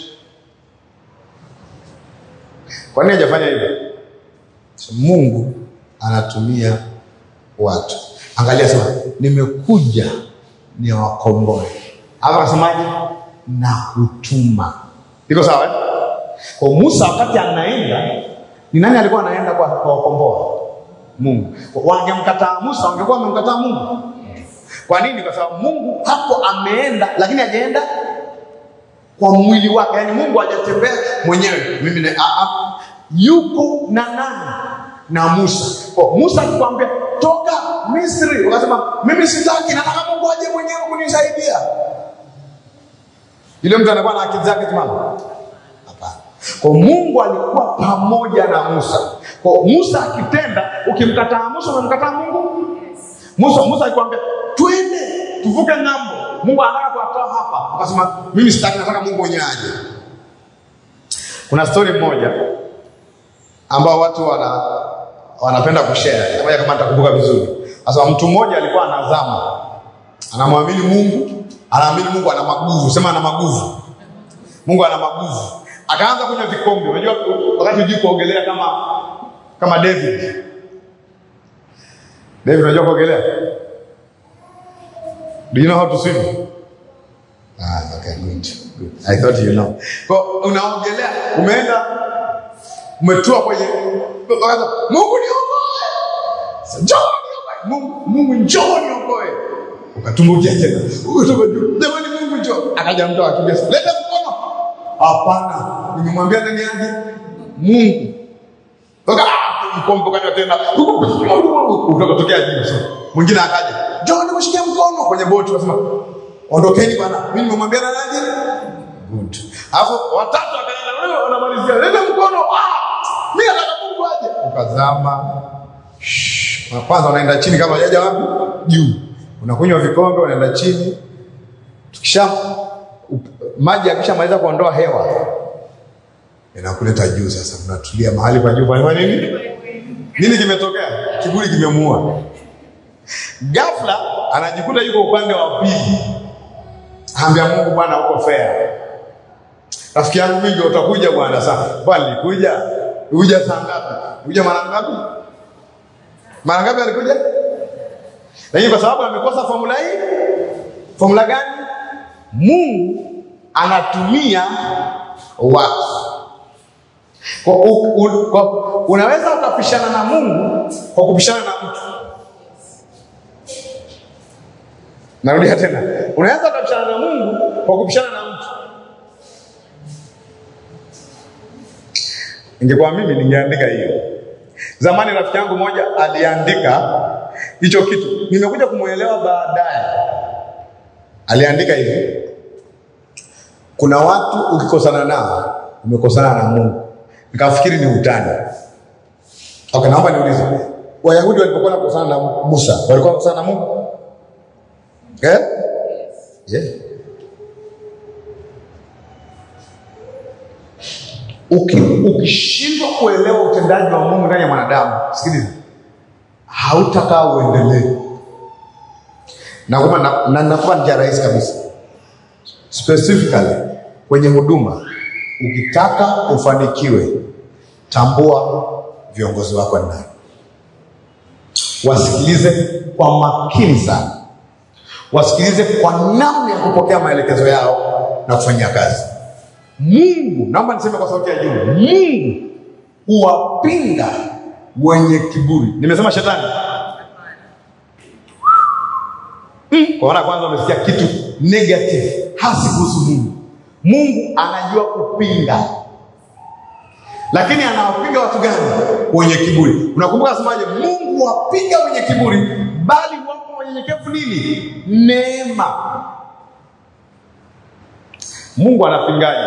Kwa nini hajafanya hivyo? So, Mungu anatumia watu. Angalia, sema nimekuja niwakomboe. Hapa akasemaje? Na kutuma. Iko sawa eh? Kwa Musa wakati anaenda, ni nani alikuwa anaenda kwa kuwakomboa? Mungu. Wangemkataa Musa, wangekuwa wamemkataa Mungu. Kwa nini? Kwa sababu Mungu hapo ameenda, lakini hajaenda kwa mwili wake, yaani Mungu hajatembea mwenyewe. Mimi na a a yuko na nani? Na Musa. Kwa Musa akikwambia toka Misri, ukasema mimi sitaki, nataka Mungu aje mwenyewe kunisaidia. Yule mtu anakuwa na akili zake timamu? Hapana. Kwa Mungu alikuwa pamoja na Musa. Kwa Musa akitenda, ukimkataa Musa umemkataa Mungu. Musa Musa alikwambia twende tuvuke ng'ambo. Mungu anataka kuwatoa hapa. Akasema mimi sitaki, nataka Mungu mwenyewe aje. Kuna story moja ambao watu wana wanapenda kushare. Kama kama nitakumbuka vizuri. Sasa mtu mmoja alikuwa anazama. Anamwamini Mungu, anaamini Mungu ana maguvu, sema ana maguvu. Mungu ana maguvu. Akaanza kunywa vikombe. Unajua wakati hujui kuogelea kama kama David. David unajua kuogelea? Do you know how to swim? Ah, okay, good. Good. I thought you know. Kwa unaogelea, umeenda umetua kwenye ukaanza, Mungu niokoe. Njoo niokoe. Mungu, Mungu njoo niokoe. Ukatumbukia tena. Ukatoka juu. Jamani Mungu njoo. Akaja mtu akakimbia. Leta mkono. Hapana. Nimemwambia nani aje? Mungu. Toka mkombo kanywa tena. Ukatokea juu sasa. Mwingine akaja. Njoo nikushikia mkono kwenye boti akasema ondokeni bwana. Mimi nimemwambia nani aje? Good. Alafu watatu akaenda wewe unamalizia. Leta mkono. Ah! Mimi nataka Mungu aje. Ukazama. Shh. Kwanza unaenda chini kama hajaja wapi? Juu. Unakunywa vikombe unaenda chini. Tukisha maji yakishamaliza kuondoa hewa inakuleta juu. Sasa unatulia mahali pa juu. Fanya nini? Nini kimetokea? Kiburi kimemuua. Ghafla anajikuta yuko upande wa pili, ambia Mungu, Bwana uko fair. Rafiki yangu mingi utakuja bwana. Sasa bwana, nilikuja uja saa ngapi? Uja mara ngapi? Mara ngapi alikuja? Lakini kwa sababu amekosa formula hii, formula gani? Mungu anatumia watu kwa, u, u, kwa, unaweza ukapishana na Mungu kwa kupishana na mtu. Narudia tena, unaweza ukapishana na Mungu kwa kupishana na mtu. Ingekuwa mimi ningeandika hiyo. Zamani rafiki yangu moja aliandika hicho kitu, nimekuja kumwelewa baadaye. Aliandika hivi, kuna watu ukikosana nao umekosana na Mungu. Nikafikiri ni utani. Okay, naomba niulize, Wayahudi walipokuwa nakosana na Musa walikuwa nakosana na Mungu eh? Yeah. Uki, ukishindwa kuelewa utendaji wa Mungu ndani ya mwanadamu, sikiliza, hautakaa uendelee. Nakupa na, na, nakupa njia rahisi kabisa, specifically kwenye huduma. Ukitaka ufanikiwe, tambua viongozi wako ni nani, wasikilize kwa makini sana, wasikilize kwa namna ya kupokea maelekezo yao na kufanyia kazi. Mungu, naomba niseme kwa sauti ya juu, Mungu huwapinga wenye kiburi. Nimesema shetani Mm. Kwa maana kwanza umesikia kitu negative hasi kuhusu Mungu. Mungu anajua kupinga, lakini anawapinga watu gani? Wenye kiburi. Unakumbuka asemaje? Mungu wapinga wenye kiburi, bali wapo wanyenyekevu nini? Neema. Mungu anapingaje?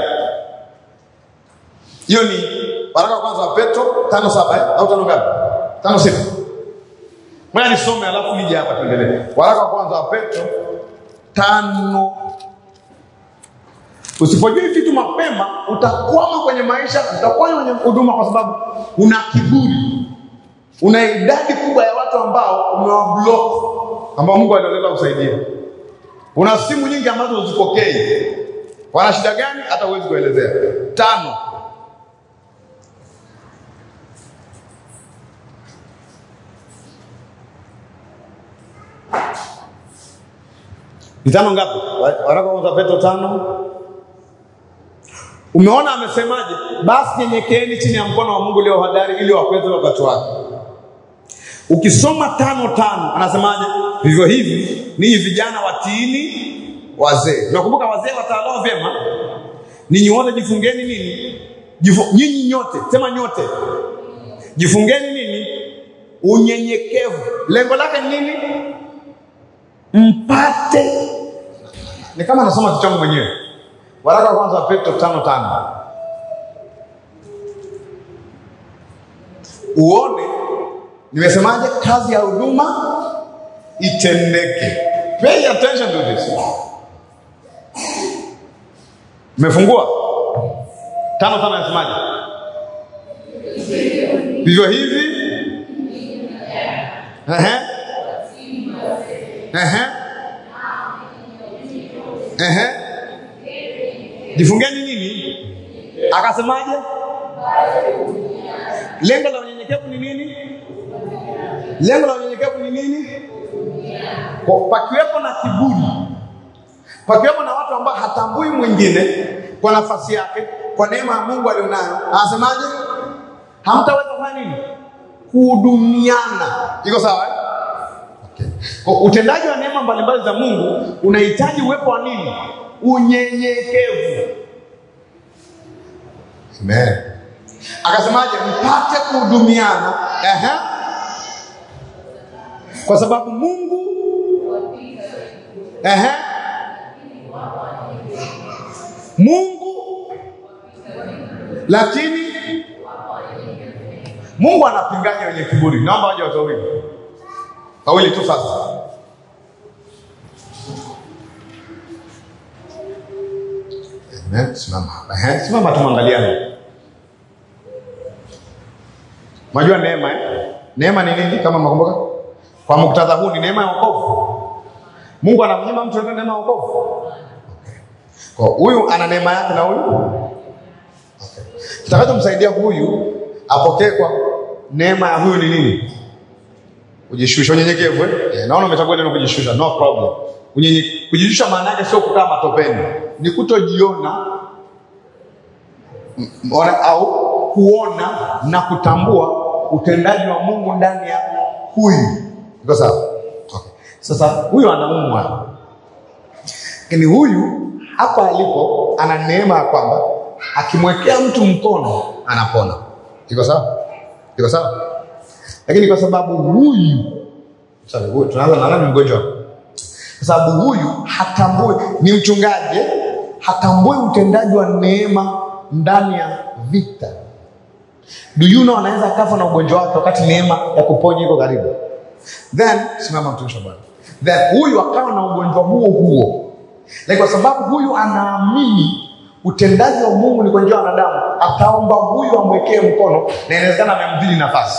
Hiyo ni waraka wa kwanza wa Petro tano saba eh? au tano ngapi? Tano sita. Ngoja nisome alafu nije hapa tuendelee. Waraka wa kwanza wa Petro tano. Usipojua hivi vitu mapema, utakwama kwenye maisha, utakwama kwenye huduma, kwa sababu una kiburi, una idadi kubwa ya watu ambao umewablock, ambao Mungu alioleta kusaidia. Una simu nyingi ambazo uzipokei. Wana shida gani? Hata huwezi kuelezea. Tano, Ni tano ngapi? Waraka wa Petro tano. Umeona amesemaje? Basi nyenyekeeni chini ya mkono wa Mungu leo hodari, ili wakweze wakati wake. Ukisoma tano tano anasemaje? Vivyo hivi ninyi vijana watiini wazee. Nakumbuka wazee watawalao vyema. Ninyi wote jifungeni nini? Jifu, nyinyi nyote, sema nyote, jifungeni nini? Unyenyekevu. Lengo lake ni nini? mpate ni kama anasoma kitu changu mwenyewe. Waraka wa kwanza wa Petro tano tano uone nimesemaje, kazi ya huduma itendeke. Pay attention to this. Umefungua tano tano, anasemaje? Vivyo hivi Ehe. Ehe. Ehe. Jifungeni nini? Akasemaje? Lengo la unyenyekevu ni nini? Lengo la unyenyekevu ni nini? Kwa- Pakiwepo na kiburi, pakiwepo na watu ambao hatambui mwingine kwa nafasi yake, kwa neema ya Mungu alionayo, anasemaje? Hamtaweza kufanya nini? Kuhudumiana. Iko sawa eh? Kwa utendaji wa neema mbalimbali za Mungu unahitaji uwepo wa nini? Unyenyekevu. Amen. Akasemaje? Mpate kuhudumiana. Ehe. Kwa sababu Mungu Ehe. Mungu lakini Mungu anapinganya wenye kiburi. Naomba waje watu wawili wawili tu sasa. Amen. Simama hapa. Ehe, simama tumwangaliane. Unajua neema eh? Neema ni nini kama mnakumbuka? Kwa muktadha huu ni neema ya wokovu. Mungu anamnyima mtu yote neema ya wokovu. Okay. Kwa huyu ana neema yake na huyu. Okay. Kitakachomsaidia huyu apokee kwa neema ya huyu ni nini? Kujishusha, unyenyekevu eh? Eh, naona umechagua neno kujishusha, no problem. Unyenye, kujishusha maana yake sio kukaa matopeni, ni kutojiona m- ona- au kuona na kutambua utendaji wa Mungu ndani ya huyu. Iko sawa? Okay. Sasa huyu anaumwa, lakini huyu hapa alipo ana neema ya kwamba akimwekea mtu mkono anapona. Iko sawa? Iko sawa? Lakini kwa sababu huyu sasa, huyu tunaanza na nani mgonjwa? Kwa sababu huyu hatambui, ni mchungaji, eh? hatambui utendaji wa neema ndani ya vita. Do you know anaweza akafa na ugonjwa wake wakati neema ya kuponya iko karibu. Then simama mtumishi wa Bwana. Then huyu akawa na ugonjwa huo huo, lakini kwa sababu huyu anaamini utendaji wa Mungu ni kwa njia ya wanadamu, ataomba huyu amwekee mkono, na inawezekana amemdhili nafasi.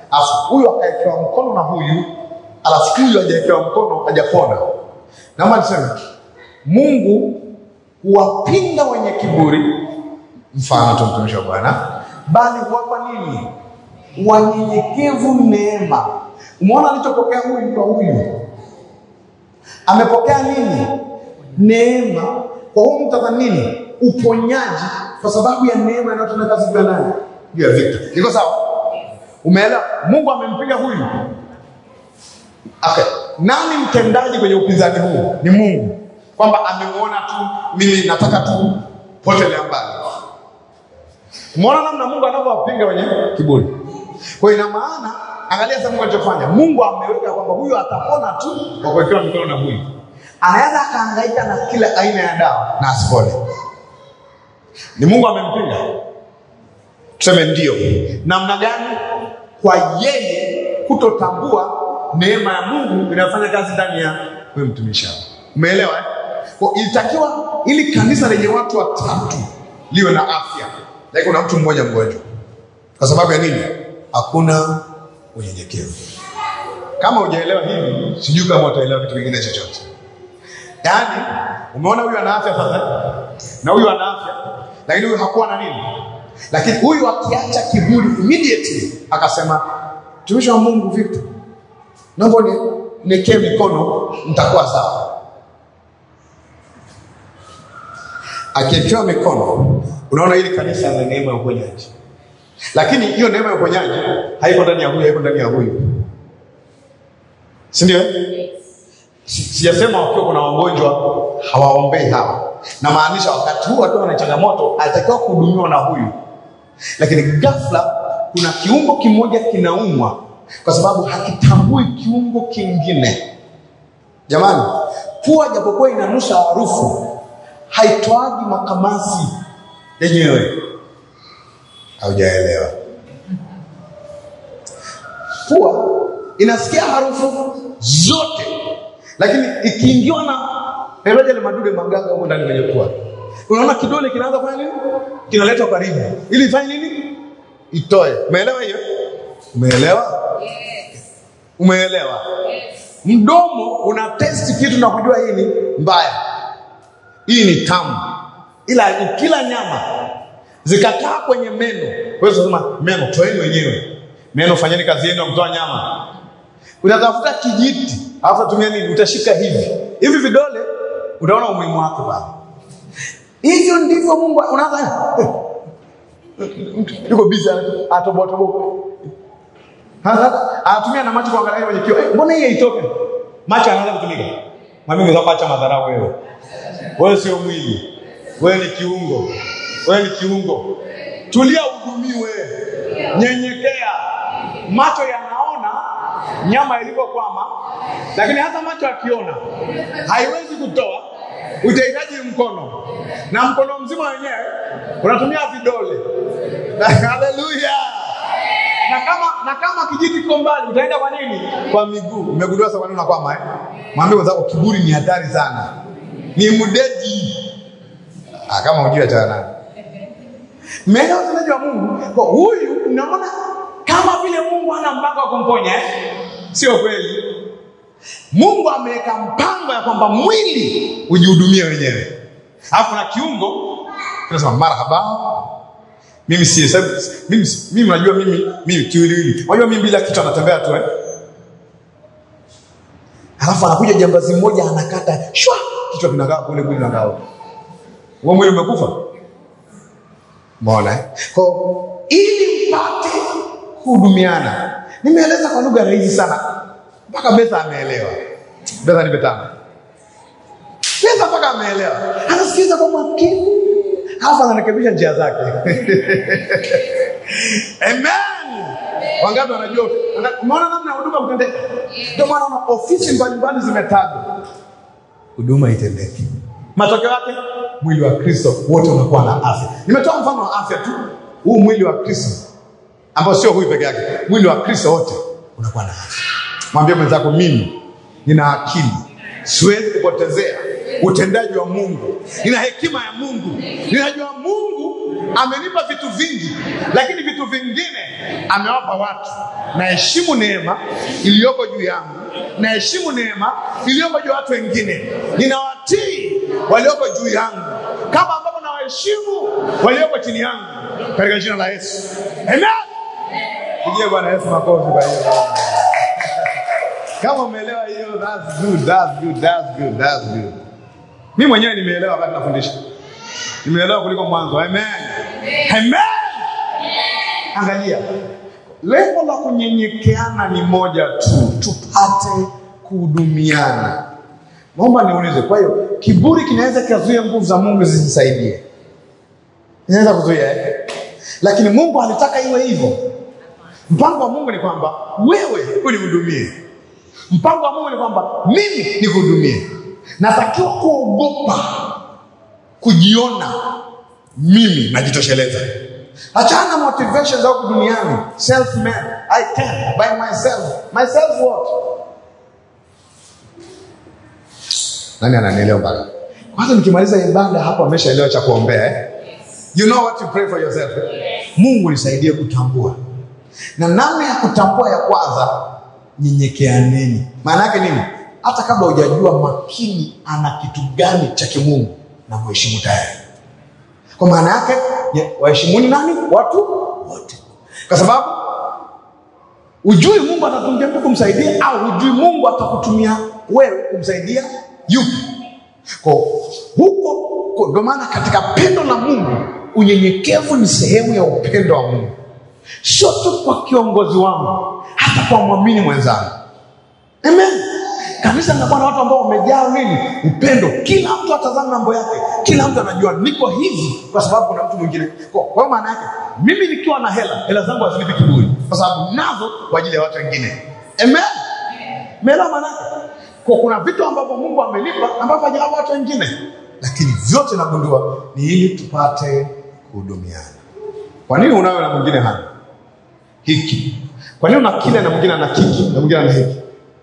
alafu huyu akawekewa mkono na huyu, alafu huyu hajawekewa mkono, hajapona. Naomba niseme Mungu huwapinga wenye kiburi, mfano tu mtumishi wa Bwana, bali huwapa nini? Wanyenyekevu neema. Umeona alichopokea huyu kwa huyu, amepokea nini? Neema. Kwa huyu mtaka nini? Uponyaji, kwa sababu ya neema inayotenda kazi juu ya nani? Juu ya Victor. Iko sawa? Umeelewa? Mungu amempiga huyu. Okay. Nani mtendaji kwenye upinzani huu? Ni Mungu, kwamba amemuona tu, mimi nataka tu potelea mbali. Umeona namna Mungu anavyowapinga wenye kiburi. Kwa ina maana, angalia sasa Mungu alichofanya. Mungu ameweka kwamba huyu atapona tu kwa kuwekewa mikono na huyu. Anaweza akahangaika na kila aina ya dawa na asipone. Ni Mungu amempinga. Tuseme ndio. Namna gani? Kwa yeye kutotambua neema ya Mungu inayofanya kazi ndani ya huyu mtumishi hapa. Umeelewa eh? Kwa ilitakiwa ili kanisa lenye watu watatu liwe na afya, lakini kuna mtu mmoja mgonjwa. Kwa sababu ya nini? Hakuna unyenyekevu. Kama hujaelewa hivi, sijui kama utaelewa kitu kingine chochote. Yaani, umeona huyu ana afya sasa na huyu ana afya, lakini huyu hakuwa na nini? Lakini huyu akiacha kiburi immediately akasema, mtumishi wa Mungu Victor, naomba niekee mikono, nitakuwa sawa. Akiekewa mikono, unaona hili kanisa la neema ya uponyaji, lakini hiyo neema ya uponyaji haiko ndani ya huyu, haiko ndani ya huyu, si ndio? Si- Sijasema wakiwa kuna wagonjwa hawaombei hawa, namaanisha wakati huu wakiwa na changamoto alitakiwa kuhudumiwa na huyu, lakini ghafla kuna kiungo kimoja kinaumwa kwa sababu hakitambui kiungo kingine. Jamani, pua japokuwa inanusa harufu haitoagi makamasi yenyewe. Haujaelewa? Pua inasikia harufu zote, lakini ikiingiwa na naivaja ile madude magaga huko ndani kwenye pua, unaona kidole kinaanza kufanya nini? Kinaletwa karibu ili ifanye nini? Itoe. Umeelewa hiyo? Umeelewa? Umeelewa? Mdomo una testi kitu na kujua hii ni mbaya, hii ni tamu, ila ukila nyama zikakaa kwenye meno, wewe unasema meno toeni wenyewe, meno fanyeni kazi yenu ya kutoa nyama. Utatafuta kijiti, alafu tumia nini? Utashika hivi hivi vidole, utaona umuhimu wake pale. Hivyo ndivyo Mungu unaanza yuko busy atoboa toboa Hasa anatumia na macho kuangalia kwenye kioo. Eh, mbona hii haitoke? Macho anaanza kutumika. Mwambie mwenzako acha madharau wewe. Wewe sio mwili. Wewe ni kiungo. Wewe ni kiungo. Tulia uhudumiwe. Nyenyekea. Macho yanaona nyama ilivyokwama, lakini hata macho akiona haiwezi kutoa, utahitaji mkono, na mkono mzima wenyewe unatumia vidole. Haleluya! na kama na kama kijiti kiko mbali utaenda kwa nini? Kwa miguu. Umegundua sasa kwa nini unakwama eh? Mwambie mwenzako kiburi ni hatari sana, ni mdedi. Ah, kama hujui achana naye. Mmeelewa utendaji wa Mungu? Kwa huyu unaona kama vile Mungu hana mpango wa kumponya eh? Sio kweli. Mungu ameweka mpango ya kwamba mwili ujihudumie wenyewe, alafu na kiungo kinasema marhaba mimi si sababu mimi si- mimi unajua mimi mimi kiwiliwili. Unajua mimi bila kichwa natembea tu eh. Alafu anakuja jambazi mmoja anakata shwa kichwa kinakaa kule mwili unakaa huko. Wewe mwili umekufa. Umeona eh? Kwa ili mpate kuhudumiana. Nimeeleza kwa lugha rahisi sana. Mpaka Betha ameelewa. Betha nipe tano. Betha mpaka ameelewa. Anasikiliza kwa makini. Halafu anarekebisha njia zake. Amen. Wangapi wanajua? wana- Umeona namna ya huduma kutendeka? Ndio maana una ofisi mbalimbali zimetajwa, huduma itendeke. Matokeo yake mwili wa Kristo wote unakuwa na afya. Nimetoa mfano wa afya tu, huu mwili wa Kristo ambao sio huyu peke yake, mwili wa Kristo wote unakuwa na afya. Mwambie mwenzako, mimi nina akili, siwezi kupotezea utendaji wa Mungu, nina hekima ya Mungu, ninajua Mungu amenipa vitu vingi, lakini vitu vingine amewapa watu. Naheshimu neema iliyoko juu yangu, naheshimu neema iliyoko juu ya watu wengine. Ninawatii walioko juu yangu kama ambavyo nawaheshimu walioko chini yangu, katika jina la Yesu, amen. Pigie Bwana Yesu makofi kwa hiyo. Kama umeelewa hiyo, that's good, that's good, that's good, that's good. Mimi mwenyewe nimeelewa wakati nafundisha, nimeelewa kuliko mwanzo. Amen, amen. Angalia, lengo la kunyenyekeana ni moja tu, tupate kuhudumiana. Naomba niulize, kwa hiyo kiburi kinaweza kikazuia nguvu za Mungu zisisaidie? Inaweza kuzuia eh? Lakini Mungu alitaka iwe hivyo. Mpango wa Mungu ni kwamba wewe unihudumie. Mpango wa Mungu ni kwamba mimi nikuhudumie. Natakiwa kuogopa kujiona mimi najitosheleza. Achana na motivation za huku duniani, self made, I can by myself. Myself what? Nani ananielewa mpaka? Kwanza nikimaliza ibada hapo ameshaelewa cha kuombea eh? You know what to pray for yourself. Eh? Mungu nisaidie kutambua. Na namna ya kutambua ya kwanza, nyenyekeaneni. Maana yake nini? Hata kabla hujajua makini ana kitu gani cha kimungu na mheshimu tayari. Kwa maana yake waheshimuni nani? Watu wote, kwa sababu ujui Mungu atatumia mtu kumsaidia au ujui Mungu atakutumia wewe kumsaidia yupi. Kwa huko ndio maana katika pendo la Mungu unyenyekevu ni sehemu ya upendo wa Mungu, sio tu kwa kiongozi wangu, hata kwa mwamini mwenzangu. Amen. Kanisa linakuwa na watu ambao wamejaa nini? Upendo. Kila mtu atazama mambo yake, kila mtu anajua niko hivi kwa sababu kuna mtu mwingine. Kwa kwa hiyo maana yake mimi nikiwa na hela, hela zangu hazilipi kiburi, kwa sababu nazo kwa ajili ya watu wengine. Amen. Umeelewa maana yake? Kwa kuna vitu ambavyo Mungu amelipa ambavyo hajawapa watu wengine, lakini vyote nagundua ni ili tupate kuhudumiana. Kwa nini unayo na mwingine hana hiki? Kwa nini una kile na mwingine ana kiki na mwingine ana hiki?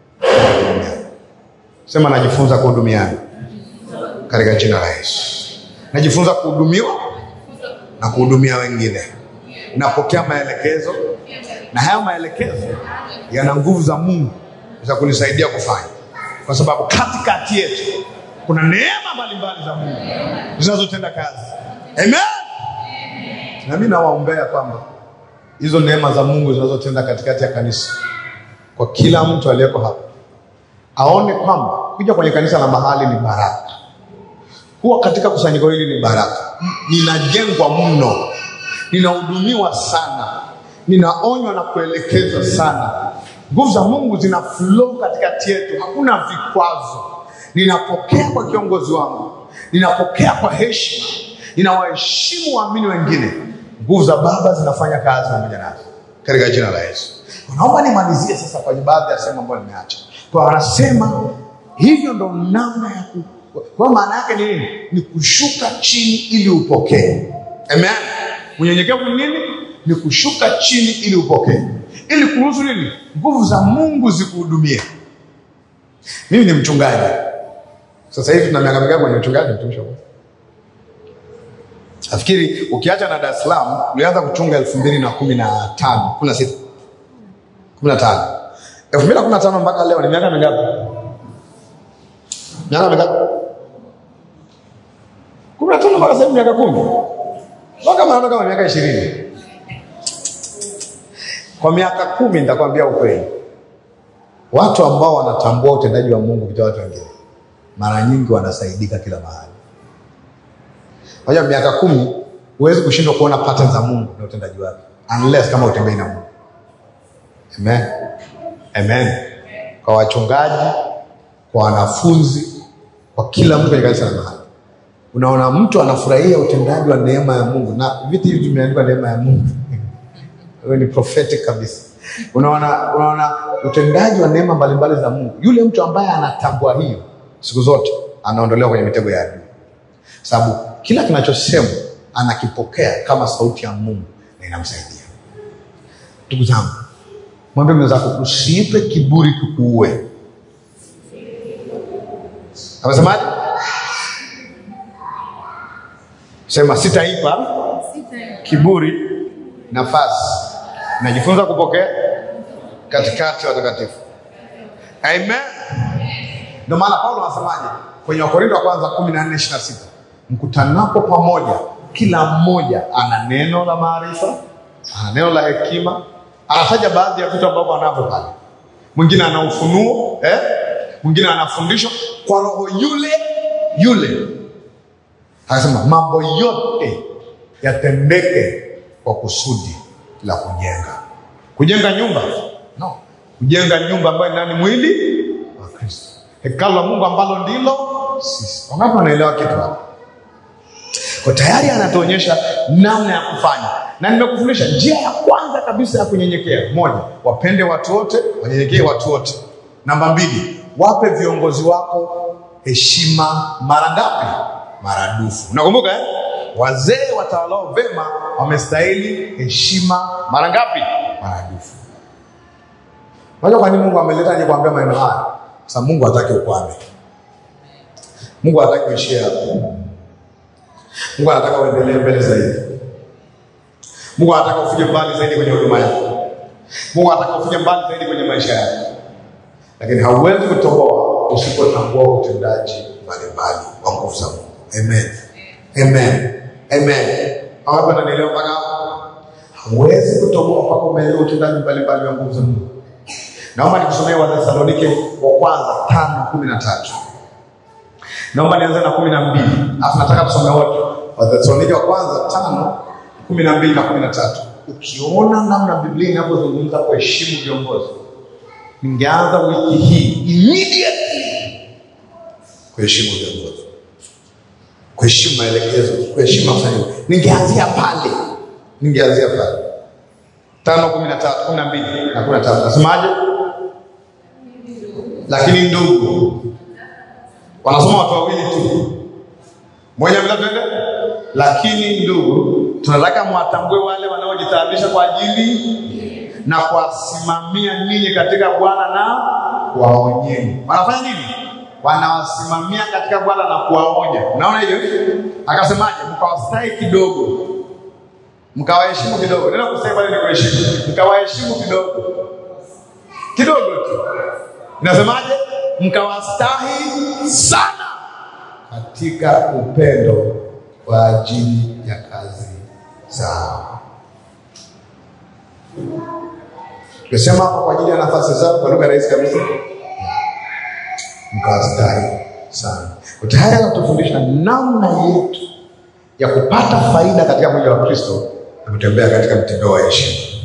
Sema najifunza kuhudumiana katika jina la Yesu. Najifunza kuhudumiwa na kuhudumia wengine. Napokea maelekezo na haya maelekezo yana nguvu za Mungu za kunisaidia kufanya, kwa sababu katikati yetu kuna neema mbalimbali za Mungu zinazotenda kazi. Amen. Na mimi nawaombea kwamba hizo neema za Mungu zinazotenda katikati ya kanisa kwa kila mtu aliyeko hapa aone kwamba kuja kwenye kanisa la mahali ni baraka, kuwa katika kusanyiko hili ni baraka. Ninajengwa mno, ninahudumiwa sana, ninaonywa na kuelekezwa sana. Nguvu za Mungu zina flow katikati yetu, hakuna vikwazo. Ninapokea kwa kiongozi wangu, ninapokea kwa heshima, ninawaheshimu waamini wengine. Nguvu za Baba zinafanya kazi pamoja nasi katika jina la Yesu. Naomba nimalizie sasa kwenye baadhi ya sehemu ambayo nimeacha kwa wanasema hivyo ndo namna ya ku... kwa maana yake ni nini? Ni kushuka chini ili upokee. Amen. Unyenyekevu ni nini? Ni kushuka chini ili upokee, ili kuruhusu nini? Nguvu za Mungu zikuhudumie. Mimi ni mchungaji sasa hivi, tuna miaka mingapi kwenye uchungaji? Mtumishi wa Mungu, nafikiri ukiacha na Dar es Salaam ulianza kuchunga elfu mbili na kumi na tano kumi na sita kumi na tano elfu mbili na kumi na tano mpaka leo ni miaka mingapi? Miaka mingapi? kumi na tano mpaka sasa hivi miaka kumi mpaka maana kama miaka ishirini. Kwa miaka kumi nitakwambia ukweli, watu ambao wanatambua utendaji wa Mungu kupitia watu wengine mara nyingi wanasaidika kila mahali. Unajua, miaka kumi huwezi kushindwa kuona pattern za Mungu na utendaji wake unless kama utembei na Mungu. Amen. Amen. Kwa wachungaji, kwa wanafunzi, kwa kila mtu kwenye kanisa la mahali, unaona mtu anafurahia utendaji wa neema ya Mungu, na vitu hivi vimeandikwa neema ya Mungu wewe ni prophetic kabisa. Unaona, unaona utendaji wa neema mbalimbali za Mungu. Yule mtu ambaye anatambua hiyo, siku zote anaondolewa kwenye mitego ya adui, sababu kila kinachosemwa anakipokea kama sauti ya Mungu na inamsaidia. Ndugu zangu, mwambie mwenzako usiipe kiburi kikuue. Amesemaje? Sema sitaipa kiburi nafasi. Najifunza kupokea katikati ya watakatifu. Amen. Ndio maana Paulo anasemaje kwenye Wakorintho wa kwanza kumi na nne ishirini na sita mkutanapo pamoja, kila mmoja ana neno la maarifa, ana neno la hekima. Anataja baadhi ya vitu ambavyo anavyo pale. Mwingine ana ufunuo eh? Mwingine anafundishwa kwa roho yule yule. Anasema mambo yote yatendeke kwa kusudi la kujenga. Kujenga nyumba? No, kujenga nyumba ambayo ni nani? Mwili wa Kristo, hekalu la Mungu ambalo ndilo sisi. Wangapi wanaelewa kitu hapa? Kwa tayari anatuonyesha namna ya kufanya, na nimekufundisha njia ya kwanza kabisa ya kunyenyekea. Moja, wapende watu wote, wanyenyekee watu wote. Namba mbili, wape viongozi wako heshima mara ngapi? Maradufu. Unakumbuka eh? Wazee watawalao vema wamestahili heshima mara ngapi? Maradufu. Unajua kwa nini Mungu ameleta aje kuambia maneno haya? Kwa sababu Mungu hataki ukwame. Mungu hataki uishie hapo. Mungu anataka uendelee mbele zaidi. Mungu anataka ufike mbali zaidi kwenye huduma yako. Mungu anataka ufike mbali zaidi kwenye maisha yako, lakini hauwezi kutoboa usipotambua utendaji mbalimbali wa nguvu za Mungu. Amen, amen, amen. Hapo nanielewa mpaka hapo? Hauwezi kutoboa mpaka umeelewa utendaji mbalimbali wa nguvu za Mungu. Naomba nikusomee Wathesalonike wa kwanza tano kumi na tatu. Naomba nianze na kumi na mbili alafu nataka tusome wote. Wathesalonike wa kwanza tano kumi na mbili na kumi na tatu. Ukiona namna Biblia inavyozungumza kuheshimu viongozi, ningeanza wiki hii immediately kuheshimu viongozi, kuheshimu maelekezo, kuheshimu mafanyo. Ningeanzia pale, ningeanzia pale tano kumi na tatu kumi na mbili na kumi na tatu. Nasemaje? Lakini ndugu, wanasoma watu wawili tu, moja bila tuende. Lakini ndugu, tunataka mwatambue wale wanaojitaabisha kwa ajili na kuwasimamia ninyi katika Bwana na kuwaonyeni. Wanafanya nini? Wanawasimamia katika Bwana na kuwaonya. Unaona hiyo? Akasemaje? Mkawastahi kidogo, mkawaheshimu kidogo. Neno kustahi pale ni kuheshimu, mkawaheshimu kidogo kidogo tu. Inasemaje? Mkawastahi sana katika upendo kwa ajili ya kazi zao. Tumesema hapa kwa ajili ya nafasi zao, kwa lugha rahisi kabisa, mkawastahi sana. Kwa tayari anatufundisha namna yetu ya kupata faida katika mwili wa Kristo na kutembea katika mtindo wa heshima.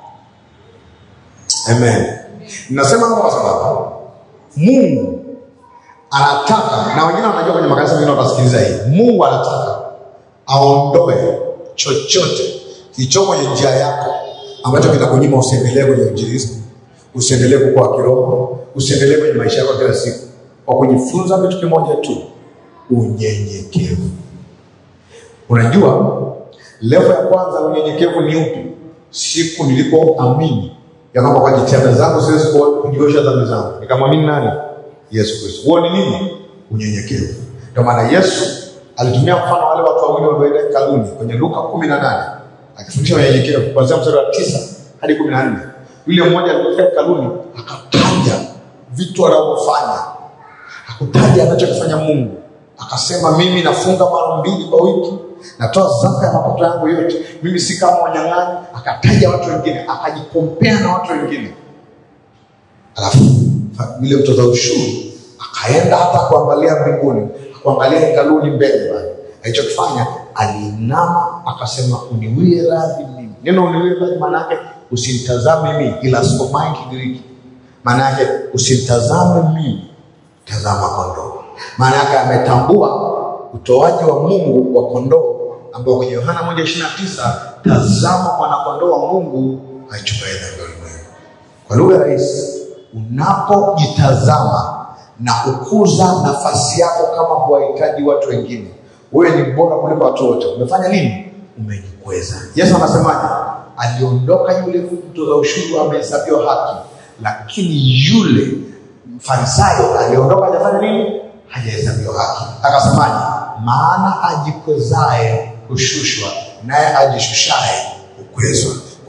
Amen. Ninasema hapa kwa sababu Mungu anataka, na wengine wanajua kwenye makanisa mengine watasikiliza hii, Mungu anataka aondoe chochote kilicho kwenye njia yako ambacho kinakunyima usiendelee kwenye injilisti, usiendelee kukua kiroho, usiendelee kwenye maisha yako kila siku, kwa kujifunza kitu kimoja tu, unyenyekevu. Unajua level ya kwanza ya unyenyekevu ni upi? Siku nilipoamini ya kwamba kwa jitihada zangu siwezi kujiosha dhambi zangu, nikamwamini nani? Yesu Kristo. Huo ni nini? Unyenyekevu. Ndio maana Yesu alitumia mfano wale watu wawili walioenda hekaluni kwenye Luka kumi na nane akifundisha unyenyekevu kuanzia mstari wa tisa hadi kumi na nne Yule mmoja alipofika hekaluni akataja vitu anavyofanya, hakutaja anachokifanya Mungu. Akasema, mimi nafunga mara mbili kwa wiki, natoa zaka ya mapato yangu yote, mimi si kama wanyang'anyi. Akataja watu wengine, akajikompea na watu wengine, alafu yule mtoza ushuru akaenda hata kuangalia mbinguni, kuangalia hekaluni mbele pale. Alichokifanya, aliinama akasema, uniwie radhi mimi. Neno uniwie radhi maana yake usimtazame mimi, ila somai Kigiriki, maana yake usimtazame mimi, tazama kondoo. Maana yake ametambua utoaji wa Mungu wa kondoo, ambao kwenye Yohana moja ishirini na tisa tazama mwanakondoo wa Mungu aichukuaye dhambi ya ulimwengu. Kwa lugha rahisi, unapojitazama na kukuza nafasi yako kama kuwahitaji watu wengine, wewe ni bora kuliko watu wote. Umefanya nini? Umejikweza. Yesu anasemaje? Aliondoka yule mtoza ushuru amehesabiwa haki, lakini yule Farisayo aliondoka hajafanya nini? Hajahesabiwa haki. Akasemaje? Maana ajikwezaye hushushwa, naye ajishushaye hukwezwa.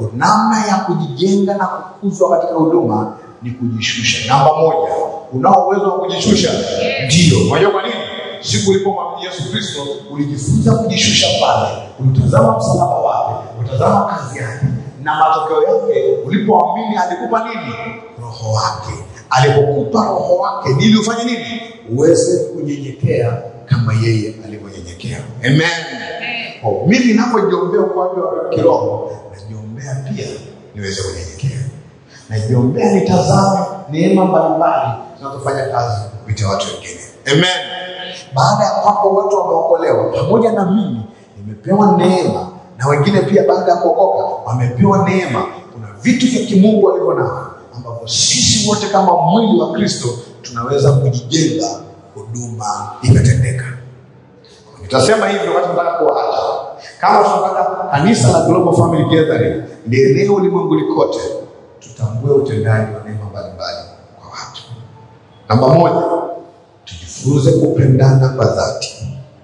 Kwa namna ya kujijenga na kukuzwa katika huduma ni kujishusha. Namba moja, unao uwezo wa kujishusha? Ndio. Unajua kwa nini? Siku ulipomwamini Yesu Kristo ulijifunza kujishusha pale, ulitazama msalaba wake, ulitazama kazi yake, na matokeo yake ulipoamini alikupa nini? Roho wake. Alipokupa roho wake, ili ufanye nini? Uweze kunyenyekea kama yeye alivyonyenyekea. Amen. Oh, mimi ninapojiombea ukuaji wa kiroho, najiombea pia niweze kunyenyekea, najiombea nitazame neema mbalimbali zinazofanya kazi kupitia watu wengine. Amen. Baada ya kwamba watu wameokolewa, pamoja na mimi nimepewa neema, na wengine pia baada ya kuokoka wamepewa neema. Kuna vitu vya kimungu walivyo navyo ambavyo sisi wote kama mwili wa Kristo tunaweza kujijenga, huduma ikatendeka. Nitasema hivi wakati nataka kuwaacha, kama tunataka kanisa la Global Family Gathering lienee ulimwenguni kote, tutambue utendaji wa neema mbalimbali kwa watu. Namba moja, tujifunze kupendana kwa dhati,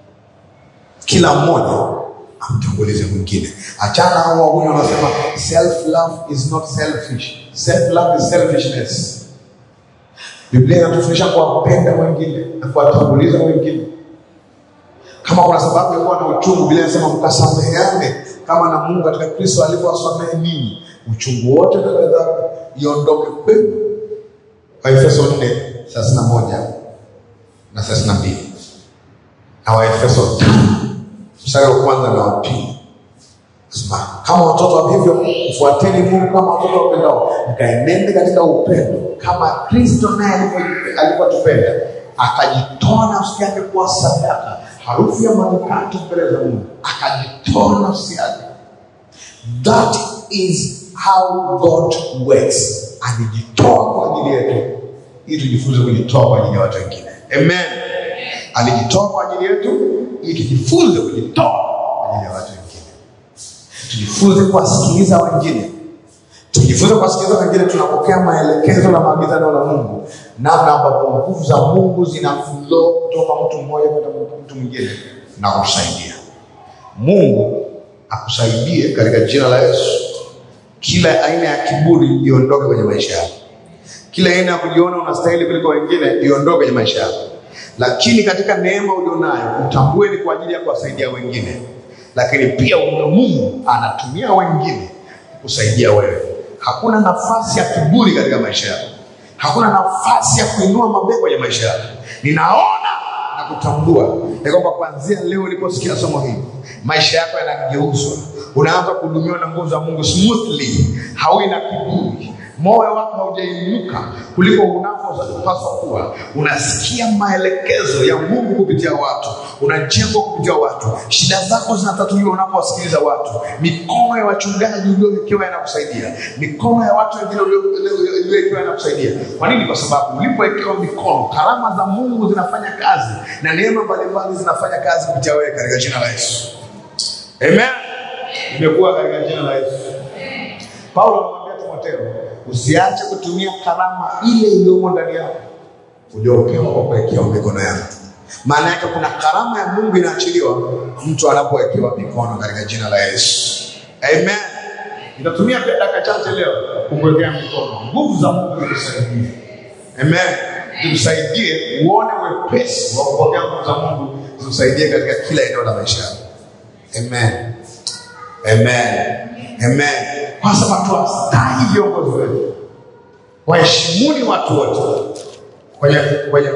kila mmoja amtangulize mwingine. Achana hao wahuni wanasema self love is not selfish, self love is selfishness. Biblia inatufundisha kuwapenda wengine na kuwatanguliza wengine. Kama kuna sababu ya kuwa na uchungu, Biblia inasema mkasameheane kama na Mungu katika Kristo alivyowasamehe ninyi. Uchungu wote na ghadhabu iondoke kwenu. Waefeso 4 31 na 32 na Waefeso 5 mstari wa kwanza na wa pili Sema, kama watoto wa hivyo mfuateni Mungu kama watoto wapendao, mkaenende katika upendo kama Kristo naye alivyo- alivyotupenda akajitoa nafsi yake kuwa sadaka, harufu ya manukato mbele za Mungu, akajitoa nafsi yake. That is how God works. Alijitoa kwa ajili yetu ili tujifunze kujitoa kwa ajili ya watu wengine. Amen. Alijitoa kwa ajili yetu ili tujifunze kujitoa kwa ajili ya watu wengine tujifunze kuwasikiliza wengine tujifunze kuwasikiliza wengine tunapokea maelekezo na maagizano la mungu namna ambapo nguvu za mungu zina flow kutoka mtu mmoja kwenda mtu mwingine na kutusaidia mungu akusaidie katika jina la yesu kila aina ya kiburi iondoke kwenye maisha yako kila aina ya kujiona unastahili kuliko wengine iondoke kwenye maisha yako lakini katika neema ulionayo utambue ni kwa ajili ya kuwasaidia wengine lakini pia una mungu anatumia wengine kusaidia wewe hakuna nafasi ya kiburi katika maisha yako hakuna nafasi ya kuinua mabega kwenye maisha yako ninaona na kutambua ya kwamba kuanzia leo uliposikia somo hili maisha yako yanageuzwa unaanza kuhudumiwa na nguvu za mungu smoothly haui na kiburi moyo wako haujainuka kuliko unavyopaswa kuwa unasikia maelekezo ya mungu kupitia watu unajengwa kupitia watu shida zako zinatatuliwa unapowasikiliza watu mikono ya wachungaji uliowekewa yanakusaidia mikono ya watu wengine uliowekewa yanakusaidia kwa nini kwa sababu ulipowekewa mikono karama za mungu zinafanya kazi na neema mbalimbali zinafanya kazi kupitia wewe katika jina la yesu amen imekuwa katika jina la yesu paulo anamwambia timotheo usiache kutumia karama ile iliyomo ndani yako uliopewa kwa kuwekewa mikono yako maana yake kuna karama ya mungu inaachiliwa mtu anapowekewa mikono katika jina la yesu amen itatumia pia dakika chache leo kukuwekea mikono nguvu za mungu zikusaidie amen zikusaidie uone wepesi wa kupokea nguvu za mungu zikusaidie katika kila eneo la maisha yako amen amen amen kwa sababu tuwastahi viongozi wetu waheshimuni watu wote kwenye kwenye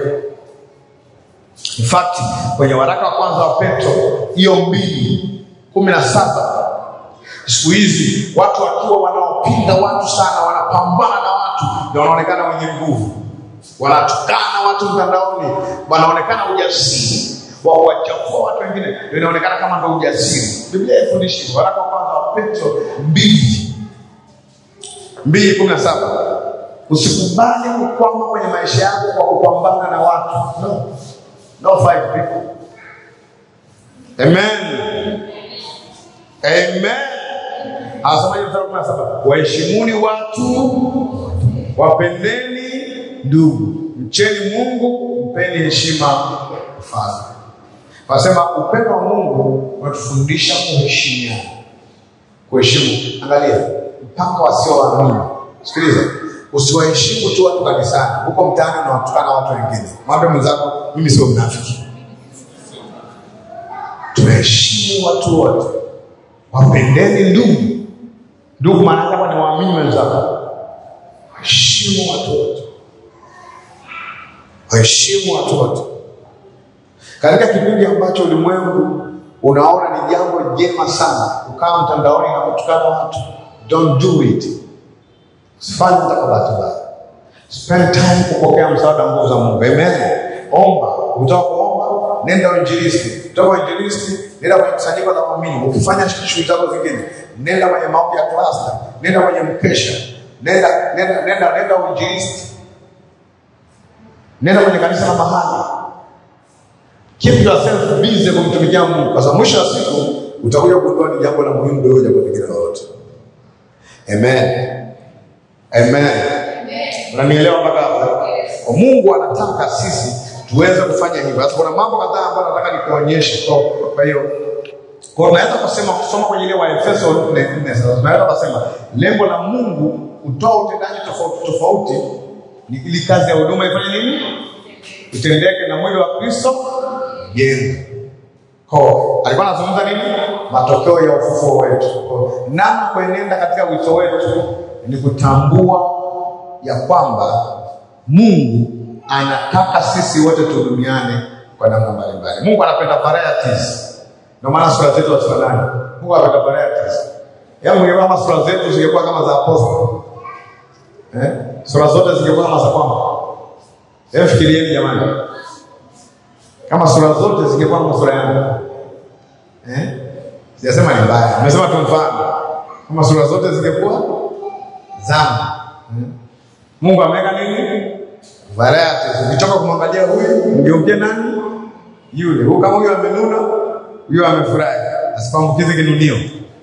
in fact kwenye waraka wa kwanza wa petro hiyo mbili kumi na saba siku hizi watu wakiwa wanaopinga watu sana wanapambana na watu na wanaonekana wenye nguvu wanatukana watu mtandaoni wanaonekana ujasiri wa kuwachafua watu wengine ndio inaonekana kama ndo ujasiri biblia ifundishi waraka wa kwanza wa petro mbili mbili kumi na saba usikubali kukwama kwenye maisha yako kwa kupambana na watu no. no fight people amen amen anasemaje mstari wa kumi na saba waheshimuni watu wapendeni ndugu mcheni mungu mpeni heshima mfalme Wanasema upendo wa Mungu unatufundisha kuheshimiana. Kuheshimu. Angalia, mpaka wasioamini. Sikiliza, usiwaheshimu tu watu kanisani, huko mtaani unawatukana watu wengine. Mwambie mwenzako, mimi sio mnafiki. Tunaheshimu watu wote, wapendeni ndugu. Ndugu maana yake hapa ni waamini wenzako. Waheshimu watu wote, waheshimu watu wote. Katika kipindi ambacho ulimwengu unaona ni jambo jema sana ukawa mtandaoni na kutukana watu, don't do it. Usifanye hata kwa bahati mbaya. Spend time kupokea msaada wa nguvu za Mungu. Amen. Omba, ukitaka kuomba, nenda uinjilisti. Kutoka uinjilisti, nenda kwenye kusanyiko la waamini. Ukifanya shughuli zako zingine, nenda kwenye maombi ya klasta, nenda kwenye mkesha, nenda nenda nenda nenda uinjilisti. Nenda kwenye kanisa la mahali. Keep yourself busy kumtumikia Mungu, kwa sababu mwisho wa siku utakuja kugundua ni jambo la muhimu kuliko jambo lingine lolote. Amen. Amen. Unanielewa mpaka hapo? Kwa Mungu anataka sisi tuweze kufanya hivyo. Sasa kuna mambo kadhaa ambayo nataka nikuonyeshe. Kwa- Kwa hiyo kwa unaweza kusema kusoma kwenye ile Waefeso 4:4 sasa tunaweza kusema lengo la Mungu kutoa utendaji tofauti tofauti ni ili kazi ya huduma ifanye nini? Utendeke na mwili wa Kristo jenge. Kwa alikuwa anazungumza nini? Matokeo ya ufufuo wetu. Kwa namna kuenenda katika wito wetu ni kutambua ya kwamba Mungu anataka sisi wote tuhudumiane kwa namna mbalimbali. Mungu anapenda varieties. Ndio maana sura zetu hazifanani. Mungu anapenda varieties. Yaani ungekuwa kama sura zetu zingekuwa kama za apostol. Eh? Sura zote zingekuwa kama za kwamba. Hebu fikirieni jamani. Kama sura zote zingekuwa kama sura yangu. Eh? Sijasema ni mbaya. Nimesema tu mfano. Kama sura zote zingekuwa zangu. Hmm? Mungu ameweka nini? Varieties. Ukitoka kumwangalia huyu, mgeukie nani? Yule. Huyu kama huyu amenuna, huyu amefurahi. Asipoambukize kinunio.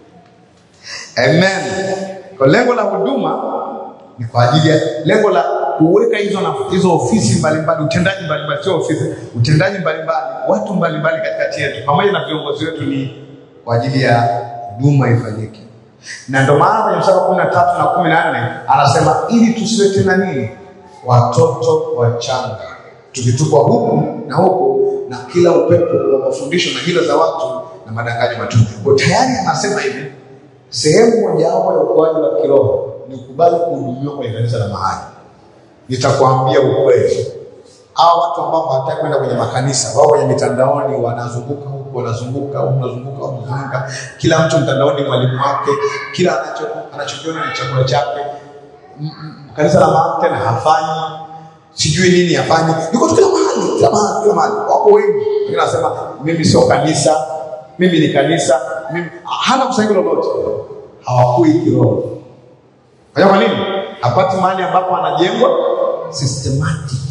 Amen. Kwa lengo la huduma ni kwa ajili ya lengo la kuweka hizo na hizo ofisi mbalimbali, utendaji mbalimbali, sio ofisi, utendaji mbalimbali, watu mbalimbali katikati yetu, pamoja na viongozi wetu, ni kwa ajili ya huduma ifanyike. Na ndio maana kwenye mstari wa kumi na tatu na kumi na nne anasema ili tusiwe tena nini, watoto wachanga, tukitupwa huku na huku na kila upepo wa mafundisho na hila za watu na madanganyo matupu. Kwa tayari anasema hivi, sehemu mojawapo ya ukuaji wa kiroho ni ukubali kuhudumiwa kwenye kanisa la mahali. Nitakwambia ukweli, hao watu ambao hawataki kwenda kwenye makanisa, wao kwenye mitandaoni, wanazunguka huku, wanazunguka huku, wanazunguka huku, wanazunguka. Kila mtu mtandaoni mwalimu wake, kila anacho anachokiona ni chakula chake. M- m- Kanisa la mahali tena hafanyi sijui nini hafanyi, yuko tu kila mahali, kila mahali, kila mahali. Wako wengi, wengine wanasema mimi sio kanisa, mimi ni kanisa, mimi hana kusanyiko lolote, hawakui kiroho. Unajua kwa nini? Hapati mahali ambapo anajengwa systematic.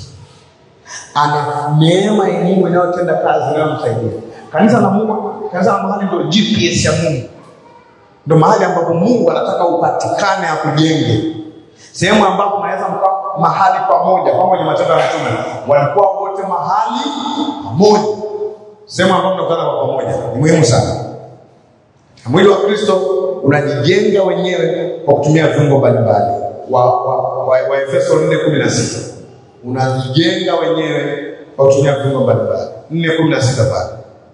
Ana neema ya Mungu inayotenda kazi inayomsaidia. Kanisa la Mungu, kanisa la mahali ndio GPS ya Mungu. Ndio mahali ambapo Mungu anataka upatikane akujenge. Sehemu ambapo unaweza mkaa mahali pamoja, kama kwenye Matendo ya Mitume walikuwa wote mahali pamoja. Sehemu ambapo mnakutana kwa pamoja ni muhimu sana. Na mwili wa Kristo unajijenga wenyewe kwa kutumia viungo mbalimbali. Wa, wa, wa, wa Efeso 4:16 unajijenga wenyewe kwa kutumia viungo mbalimbali. 4:16 pale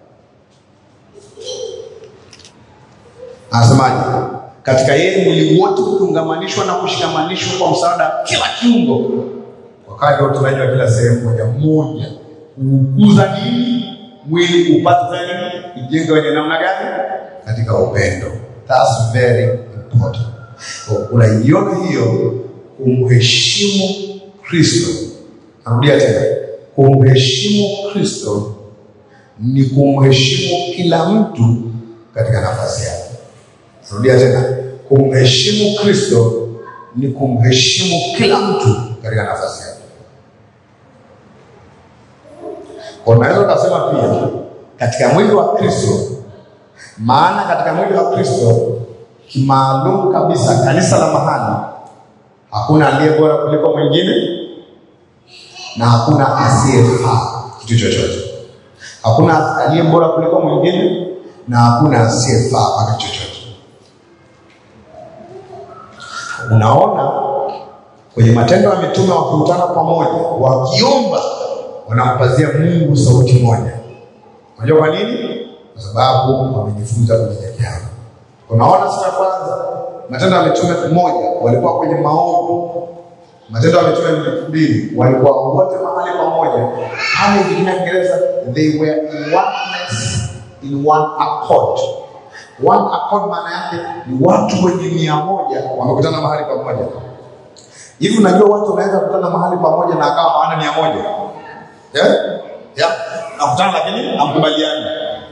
anasemaje? Katika yeye mwili wote ukiungamanishwa na kushikamanishwa kwa msaada wa kila kiungo, wakati wa utendaji wa kila sehemu moja moja, kuukuza nini mwili upate tena ijenge wenye namna gani? Katika upendo. That's very important. Kwa unaiona hiyo, kumheshimu Kristo. Narudia tena, kumheshimu Kristo ni kumheshimu kila mtu katika nafasi yake. Rudia tena, kumheshimu Kristo ni kumheshimu kila mtu katika nafasi yake. Kwa unaweza ukasema pia katika mwili wa Kristo, maana katika mwili wa Kristo kimaalum kabisa, kanisa la mahali, hakuna aliye bora kuliko mwingine na hakuna asiyefaa kitu chochote. Hakuna aliye bora kuliko mwingine na hakuna asiyefaa kwa kitu chochote. Unaona kwenye Matendo ya Mitume wakikutana pamoja, wakiomba, wanampazia Mungu sauti moja. Unajua kwa nini? Kwa sababu wamejifunza kunyenyekea. Unaona, siku ya kwanza Matendo ya Mitume moja walikuwa kwenye maombi Matendo ya Mitume mbili walikuwa wote mahali pamoja. Ama ikitumia Kiingereza, they were in oneness, in one accord. One accord maana yake ni watu wenye nia moja wamekutana mahali pamoja. Hivi unajua watu wanaweza kukutana mahali pamoja na akawa hawana nia moja? Yeah? Yeah. Nakutana lakini hamkubaliani.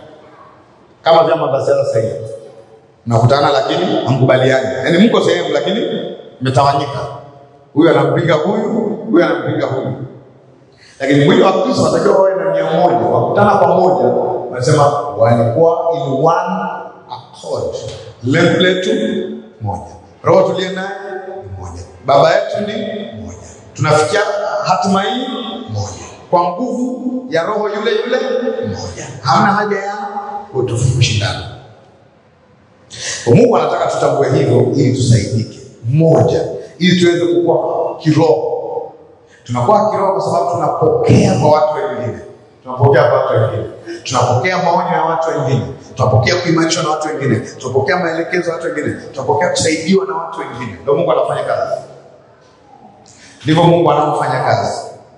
Kama vyama vya siasa sasa hivi. Nakutana lakini hamkubaliani. Yaani mko sehemu lakini mmetawanyika huyu anampinga huyu, huyu anampinga huyu. Lakini mwili wa Kristo unatakiwa wawe na nia moja, wakutana pamoja, wanasema walikuwa in one accord, lengo letu moja, roho tuliye naye ni moja, baba yetu ni moja, tunafikia hatima hii moja, kwa nguvu ya roho yule yule moja. Hamna haja ya kushindana. Mungu anataka tutambue hivyo ili tusaidike moja ili tuweze kukua kiroho. Tunakuwa kiroho kwa sababu tunapokea kwa watu wengine, tunapokea kwa watu wengine, tunapokea maonyo ya watu wengine, tunapokea kuimarishwa na watu wengine, tunapokea maelekezo ya watu wengine, tunapokea kusaidiwa na watu wengine. Ndio Mungu anafanya kazi, ndivyo Mungu anavyofanya kazi.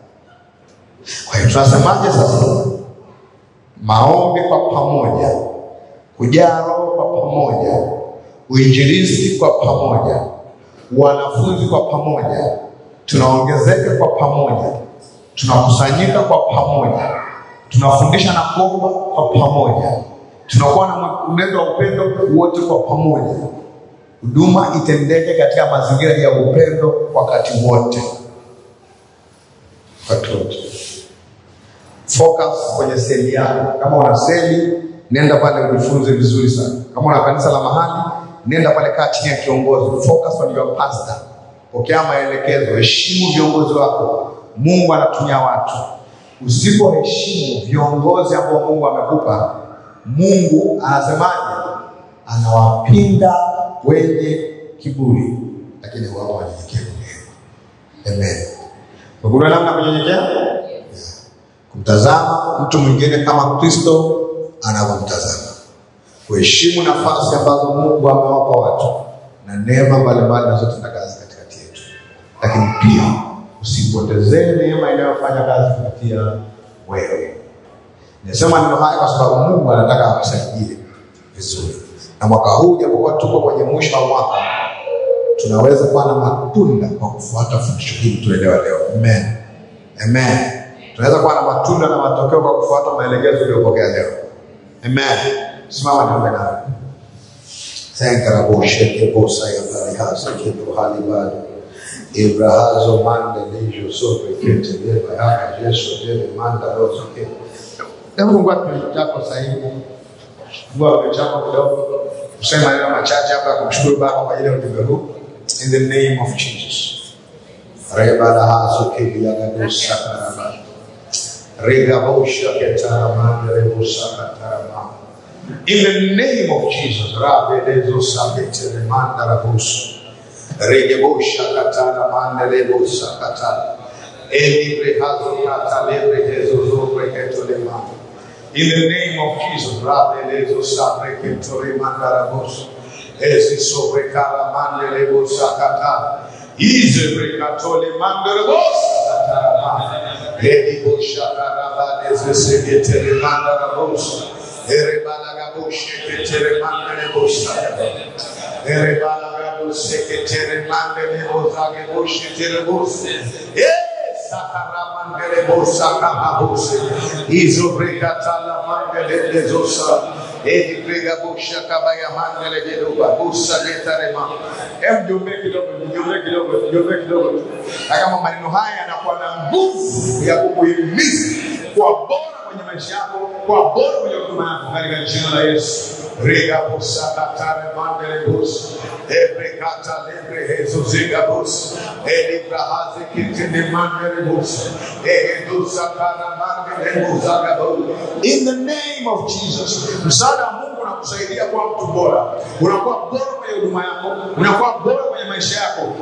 Kwa hiyo tunasemaje sasa? Maombi kwa pamoja, kujaa Roho kwa pamoja, uinjilisti kwa pamoja wanafunzi kwa pamoja, tunaongezeka kwa pamoja, tunakusanyika kwa pamoja, tunafundisha na kuomba kwa pamoja, tunakuwa na mwenendo wa upendo wote kwa pamoja. Huduma itendeke katika mazingira ya upendo wakati wote, wakati wote. Focus kwenye seli yako. Kama una seli, nenda pale ujifunze vizuri sana. Kama una kanisa la mahali nenda pale, kaa chini ya kiongozi, focus on your pastor, pokea maelekezo, heshimu viongozi wako. Mungu anatumia watu. Usipoheshimu viongozi ambao Mungu amekupa, Mungu anasemaje? Anawapinga wenye kiburi, lakini wapo wanyenyekevu. Amen. Kuna namna kunyenyekea, kumtazama mtu mwingine kama Kristo anavyomtazama kuheshimu nafasi ambazo Mungu amewapa watu na neema mbalimbali zinazotenda kazi katikati yetu, lakini pia usipotezee neema inayofanya kazi kupitia wewe. Nimesema neno haya kwa sababu Mungu anataka akusaidie vizuri, na mwaka huu japokuwa tuko kwenye mwisho wa mwaka, tunaweza kuwa na matunda kwa kufuata fundisho hili tuelewa leo. Amen, amen. Tunaweza kuwa na matunda na matokeo kwa kufuata maelekezo uliyopokea leo. Amen. Simama niombe nawe. Senkaraboshekeposa ya barihasa kendo halibado ibrahazo mande lejo sope kete leba yaka jesu tele manda rozo kete. Hebu fungua kinywa chako sasa hivi. Fungua kinywa chako kidogo. Usema maneno machache hapa ya kumshukuru Baba kwa ajili ya ujumbe huu. In the name of Jesus. Reba la haso kili ya gadosa karaba. Rega bosha ketara mande rebosa katara In the name of Jesus, Rabelezo Sabete Remanda Rabuso, Regebosha Katana Mandelebo Sakata, Eli Brehazo Kata Lebre Hezo Zobre Ketolema. In the name of Jesus, Rabelezo Sabre Ketolema Rabuso, Ezi Sobre Kara Mandelebo Sakata, Ize Brekatole Mandelebo Sakata, Eli Bosha Karabane Zesegete Remanda Rabuso, Erebalagaboshe ketere mandele bosa. Erebalagaboshe ketere mandele bosa ge boshe tere bosa. Yes, sakaramandele bosa kababose. Izo brekatala mandele lezosa. Edi prega bosha kabaya mandele gedoba bosa getarema. Hem jombe kidogo, jombe kidogo, jombe kidogo. Na kama maneno haya yanakuwa na nguvu ya kukuhimiza kwa bora kwenye maisha yako, kwa bora kwenye huduma yako katika jina la Yesu. Riga busa katare mandele bus. Ebre kata lebre hezo ziga bus. Eli brahazi kitini mandele bus. Ehe dusa kara mandele buzaga bus. In the name of Jesus. Msaada wa Mungu unakusaidia kuwa mtu bora. Unakuwa bora kwenye huduma yako, unakuwa bora kwenye maisha yako,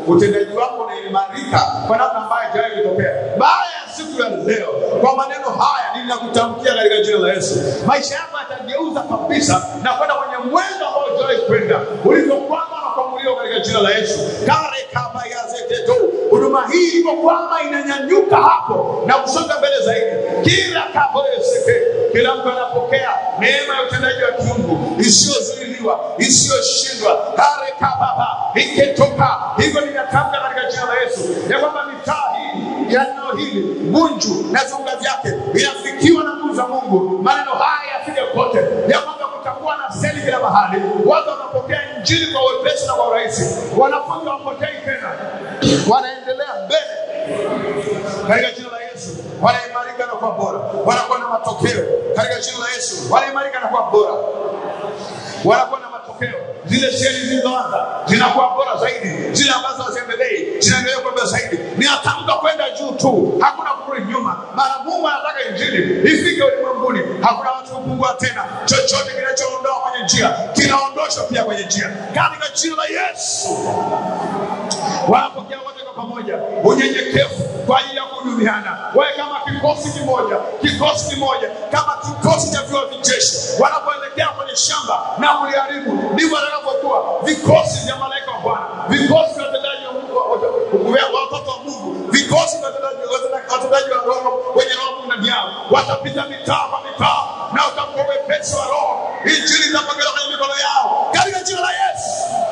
utendaji wako unaimarika kwa namna ambayo haijawahi kutokea. Baada ya siku ya leo, kwa maneno haya ninakutamkia katika jina la Yesu, maisha yako yatageuza kabisa na kwenda kwenye mwendo ambao hujawahi kwenda, ulivyokwama na kuamuliwa katika jina la Yesu. kare kama yazeteto huduma hii ilivyokwama inanyanyuka hapo na kusonga mbele zaidi, kila kaboeseke, kila mtu anapokea neema ya utendaji wa kiungu isiyozuiliwa, isiyoshindwa. kare kababa iketoka hivyo, ninatamka katika jina la Yesu ya kwamba mitaa hii ya eneo hili Bunju na viunga vyake inafikiwa na nguvu za Mungu. Maneno haya yafike kote, ya kwamba kutakuwa na seli kila mahali, watu wanapokea injili kwa wepesi na kwa urahisi, wanafunzi wapotei tena, wanaendelea mbele katika jina la Yesu, wanaimarika na kuwa bora, wanakuwa na matokeo katika jina la Yesu, wanaimarika na kuwa bora, wanakuwa na matokeo. Zile seli zilizoanza zinakuwa bora zaidi, zile ambazo haziendelei zinaendelea kuwa bora zaidi. Ninatamka kwenda juu tu, hakuna kurudi nyuma, maana Mungu anataka injili ifike ulimwenguni. Hakuna watu kupungua tena, chochote kinachoondoa kwenye njia kinaondoshwa pia kwenye njia, katika jina la Yesu wanapokea wote kwa pamoja unyenyekevu kwa ajili ya kuhudumiana, wawe kama kikosi kimoja, kikosi kimoja, kama kikosi cha vyuo vijeshi wanapoelekea kwenye shamba na kuliharibu, ndivyo watakavyokuwa vikosi vya malaika wa Bwana, vikosi vya watendaji wa Mungu, wa- wa- vya watoto wa Mungu, vikosi vya watendaji watenda- watendaji wa roho wenye roho Mungu ndani yao, watapita mitaa kwa mitaa na utakuwa wepesi wa roho, injili itapokelewa kwenye mikono yao katika jina la Yesu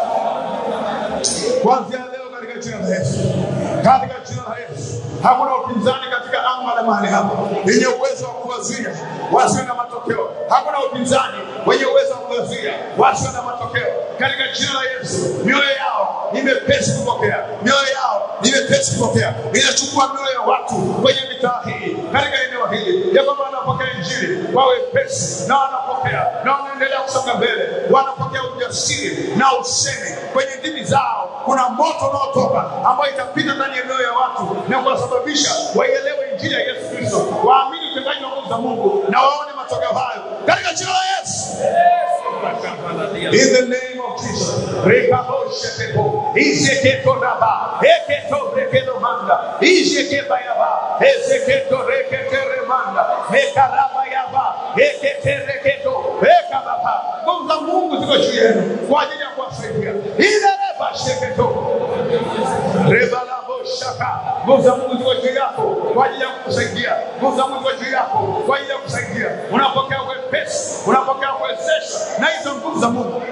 kuanzia leo katika jina la Yesu, katika jina la Yesu. Hakuna upinzani katika anga la mahali hapa yenye uwezo wa kuwazuia wasiwe na matokeo. Hakuna upinzani wenye uwezo wa kuwazuia wasiwe na matokeo katika jina la Yesu. Mioyo yao ni mepesi kupokea, mioyo yao ni mepesi kupokea. Inachukua mioyo ya watu kwenye mitaa hii, katika eneo hili, ya kwamba wanapokea injili kwa wepesi na wanapokea na wanaendelea kusonga mbele, wanapokea ujasiri na usemi kwenye ndimi zao. Kuna moto unaotoka ambao itapita ndani ya mioyo ya watu na kuwasababisha waielewe injili ya Yesu Kristo, waamini utendaji wa nguvu za Mungu na waone matokeo hayo katika jina la Yesu. In the name of Jesus. Rekaboshetepo. Izeketoraba. Eketorekedomanda. Izekebayaba. Ezeketoreketeremanda. Ekarabayaba. Eketereketo. Ekababa. Nguvu za Mungu ziko juu yenu kwa ajili ya kuwasaidia. Ilerebasheketo. Rebalabo-shaka. Nguvu za Mungu ziko juu yako kwa ajili ya kukusaidia. Nguvu za Mungu ziko juu yako kwa ajili ya kusaidia. Unapokea wepesi, unapokea kuwezeshwa na hizo nguvu za Mungu.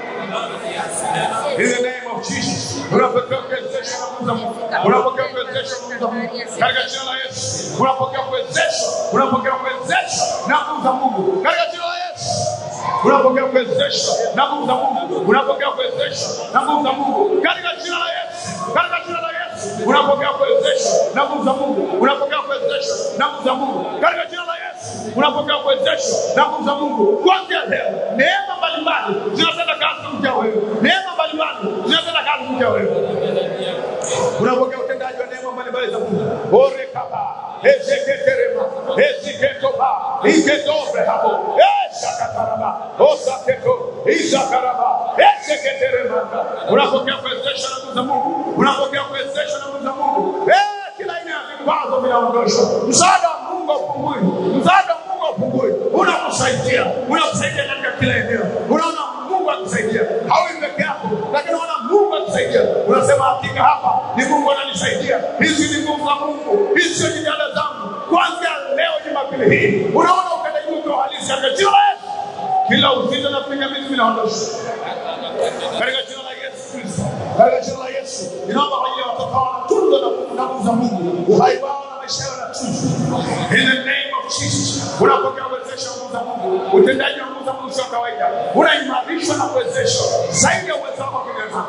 In the name of Jesus. Unapokea kuwezeshwa na nguvu za Mungu. Unapokea kuwezeshwa na nguvu za Mungu. Katika jina la Yesu. Unapokea kuwezeshwa, unapokea kuwezeshwa na nguvu za Mungu. Katika jina la Yesu unapokea kuwezeshwa na nguvu za Mungu, unapokea kuwezeshwa na nguvu za Mungu katika jina la Yesu, katika jina la Yesu unapokea kuwezeshwa na nguvu za Mungu, unapokea kuwezeshwa na nguvu za Mungu katika jina la Yesu unapokea kuwezeshwa na nguvu za Mungu kuanzia leo. Neema mbalimbali zinatenda kazi kupitia wewe, neema mbalimbali zinatenda kazi kupitia wewe unapokea utendaji wa neema mbalimbali za Mungu. Orekaba, ezeketerema, eziketoba, iketobre hapo, eshakataraba, osaketo, izakaraba, ezeketeremanda. Unapokea kuwezeshwa na nguvu za Mungu, unapokea kuwezeshwa na nguvu za Mungu. Eh, kila aina ya vikwazo vinaondoshwa. Msaada wa Mungu haupungui, msaada wa Mungu haupungui, unakusaidia, unakusaidia katika kila eneo. Unaona Mungu akusaidia, haui peke yako, lakini unaona Mungu akusaidia. Unasema hakika hapa ni Mungu ananisaidia. Hizi ni nguvu za Mungu, hizi sio jitihada zangu. Kuanzia leo Jumapili hii, unaona utendaji wake wa halisi katika jina la Yesu. Kila uzito na pingamizi vinaondoshwa katika jina la Yesu Kristo, katika jina la Yesu. Ninaomba kwa ajili ya watoto hao wanatunzwa na na nguvu za Mungu, uhai wao na maisha yao yanatunzwa in the name of Jesus. Unapokea uwezesho wa nguvu za Mungu, utendaji wa nguvu za Mungu sio kawaida, unaimarishwa na kuwezeshwa zaidi ya uwezo wako kinaweza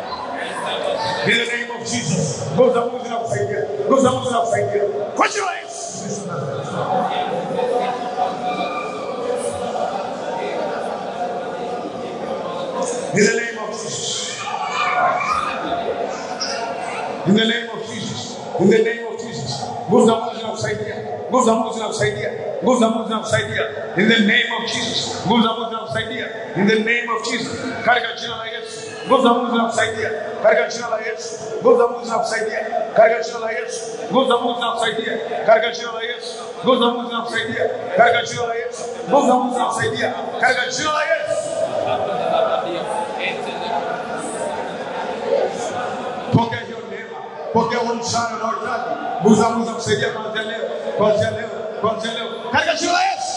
In the name of Jesus. Nguvu za Mungu zinakusaidia. Nguvu za Mungu zinakusaidia. Kwa jina la Yesu. In the name of Jesus. In the name of Jesus. In the name of Jesus. Nguvu za Mungu zinakusaidia. Nguvu za Mungu zinakusaidia. Nguvu za Mungu zinakusaidia. In the name of Jesus. Nguvu za Mungu zinakusaidia. In the name of Jesus. Katika jina la Yesu. Nguvu za Mungu zinakusaidia katika jina la Yesu. Nguvu za Mungu zinakusaidia katika jina la Yesu. Nguvu za Mungu zinakusaidia katika jina la Yesu. Nguvu za Mungu zinakusaidia katika jina la Yesu. Nguvu za Mungu zinakusaidia katika jina la Yesu. Pokea hiyo neema, pokea huo msaada unaohitaji. Nguvu za Mungu zinakusaidia kuanzia leo, kuanzia leo, kuanzia leo katika jina la Yesu.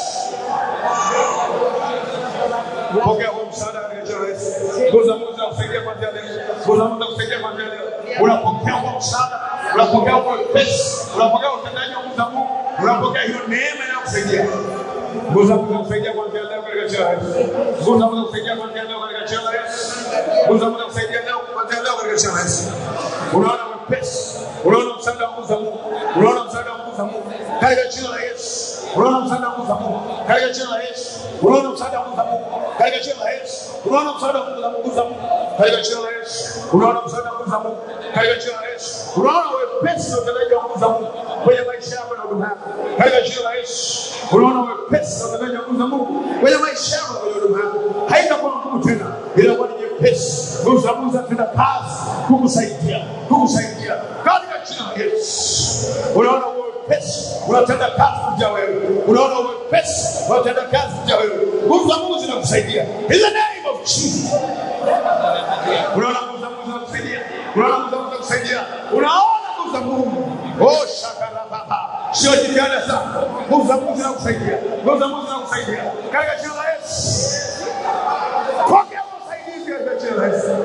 Pokea huo msaada katika jina la Yesu. Nguvu za Mungu zinakusaidia kuanzia leo. Nguvu za Mungu zinakusaidia kuanzia leo. Unapokea huo msaada, unapokea huo wepesi, unapokea utendaji wa nguvu za Mungu, unapokea hiyo neema inayokusaidia. Nguvu za Mungu zinakusaidia kuanzia leo katika jina la Yesu. Nguvu za Mungu zinakusaidia kuanzia leo katika jina la Yesu. Nguvu za Mungu zinakusaidia leo kuanzia leo katika jina la Yesu. Unaona wepesi, unaona msaada wa nguvu za Mungu, unaona msaada wa nguvu za Mungu katika jina la Yesu. Unaona msaada wa nguvu za Mungu katika jina la Yesu. Unaona msaada wa nguvu za Mungu katika jina la Yesu. Unaona msaada wa nguvu za Mungu za Mungu katika jina la Yesu. Unaona msaada wa nguvu za Mungu katika jina la Yesu. Unaona wepesi na utendaji wa nguvu za Mungu kwenye maisha yako na huduma yako katika jina la Yesu. Unaona wepesi na utendaji wa nguvu za Mungu kwenye maisha yako na kwenye huduma yako. Haitakuwa ngumu tena, inakuwa ni nyepesi. Nguvu za Mungu zinatenda kazi kukusaidia, kukusaidia katika jina la Yesu. Unaona wepesi unatenda kazi kuja wewe, unaona wepesi unatenda kazi kuja wewe. Nguvu za Mungu zinakusaidia in the name of Jesus. Unaona nguvu za Mungu zinakusaidia, unaona nguvu za Mungu zinakusaidia, unaona nguvu za Mungu. Oh, shakara baba, sio jitihada zako, nguvu za Mungu zinakusaidia, nguvu za Mungu zinakusaidia katika jina la Yesu. Pokea usaidizi katika jina la Yesu.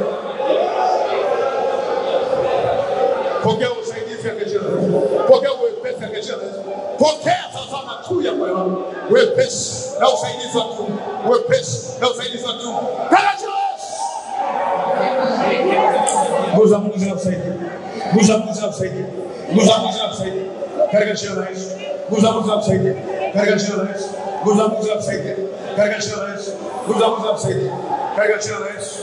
Pokea usaidizi katika jina la Yesu. Pokea uwepesi katika jina la Yesu. Pokea sasa makuu ya moyo wako, wepesi na usaidizi wa kiungu, wepesi na usaidizi wa kiungu katika jina la Yesu. Nguvu za Mungu zinakusaidia, nguvu za Mungu zinakusaidia, nguvu za Mungu zinakusaidia katika jina la Yesu. Nguvu za Mungu zinakusaidia katika jina la Yesu. Nguvu za Mungu zinakusaidia katika jina la Yesu. Nguvu za Mungu zinakusaidia katika jina la Yesu.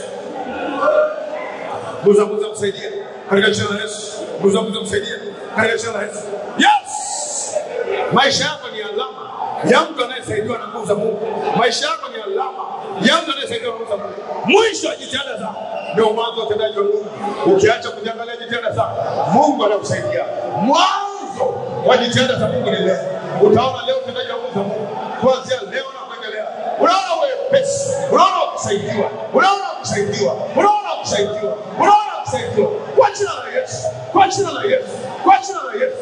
Nguvu za Mungu zinakusaidia katika jina la Yesu. Nguvu za Mungu zinakusaidia katika jina la Yesu. Yes! Maisha yako ni alama ya mtu anayesaidiwa na nguvu za Mungu. Maisha yako ni alama ya mtu anayesaidiwa na nguvu za Mungu. Mwisho wa jitihada zako ndio mwanzo wa utendaji wa Mungu. Ukiacha kujiangalia jitihada zako, Mungu anakusaidia. Mwanzo wa jitihada za Mungu ni leo. Utaona leo utendaji wa nguvu za Mungu kuanzia leo na kuendelea. Unaona wepesi, unaona kusaidiwa, unaona kusaidiwa, unaona kusaidiwa, unaona kusaidiwa kwa jina la Yesu, kwa jina la Yesu, kwa jina la Yesu.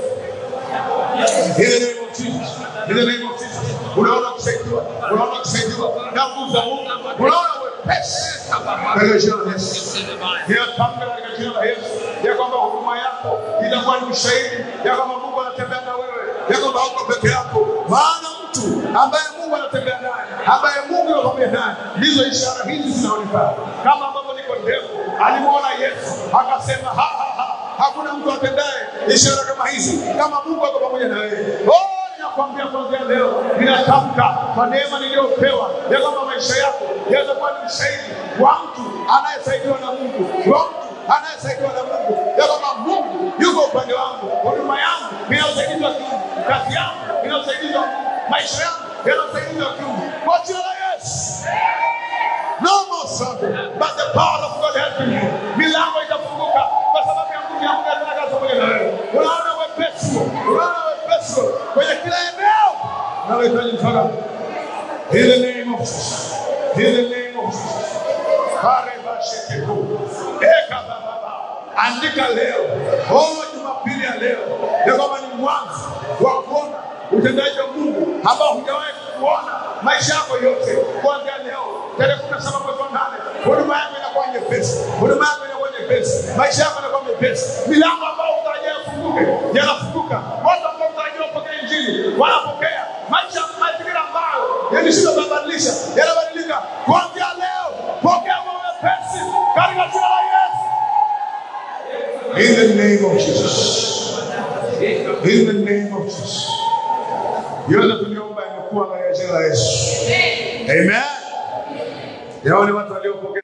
In the name of Jesus. In the name of Jesus. Unaona kusaidiwa, unaona kusaidiwa na nguvu za Mungu, unaona wepesi katika jina la Yesu. Ninatamka katika jina la Yesu ya kwamba huduma yako itakuwa ni ushahidi ya kwamba Mungu anatembea na wewe, ya kwamba hauko peke yako, maana mtu ambaye Mungu anatembea naye, ambaye Mungu yuko pamoja naye, ndizo ishara hizi zinaonekana, kama ambavyo Nikodemo alimwona Yesu akasema, ha, ha, ha, hakuna mtu atendaye ishara kama hizi kama Mungu ako pamoja na wewe. Oh, ninakwambia kuanzia leo, ninatamka kwa neema niliyopewa ya kwamba maisha yako yatakuwa ni ushahidi wa mtu anayesaidiwa na Mungu, wa mtu anayesaidiwa na Mungu, ya kwamba Mungu yuko upande wangu, huduma yangu ina usaidizi wa kiungu, kazi yangu ina usaidizi wa Mungu, maisha yangu yana usaidizi wa kiungu, kwa jina la Yesu. No more struggle, but the power of God helping you. Milango itafunguka kwa sababu ya nguvu ya Mungu inatenda kazi pamoja na wewe. Unaona wepesi, unaona wepesi kwenye kila eneo unalohitaji msaada. In the name of Jesus. In the name of Jesus. Kare bashekeku. Eka baba. Andika leo. Oh, Jumapili ya leo. Ya kwamba ni mwanzo wa kuona utendaji wa Mungu ambao hujawahi kuona maisha yako yote kuanzia leo tarehe kumi na saba mwezi wa nane huduma yako inakuwa nyepesi, huduma yako inakuwa nyepesi, maisha yako inakuwa mepesi, milango ambayo utarajia yafunguke yanafunguka, watu ambao utarajia wapokee injili wanapokea, maisha mazingira ambayo yalishindwa kubadilisha yanabadilika kuanzia leo. Pokea kwa wepesi katika jina la Yesu. In the name of Jesus. In the name of Jesus. Yote tuliomba imekuwa katika jina la Yesu. Amen. Yao ni watu waliopokea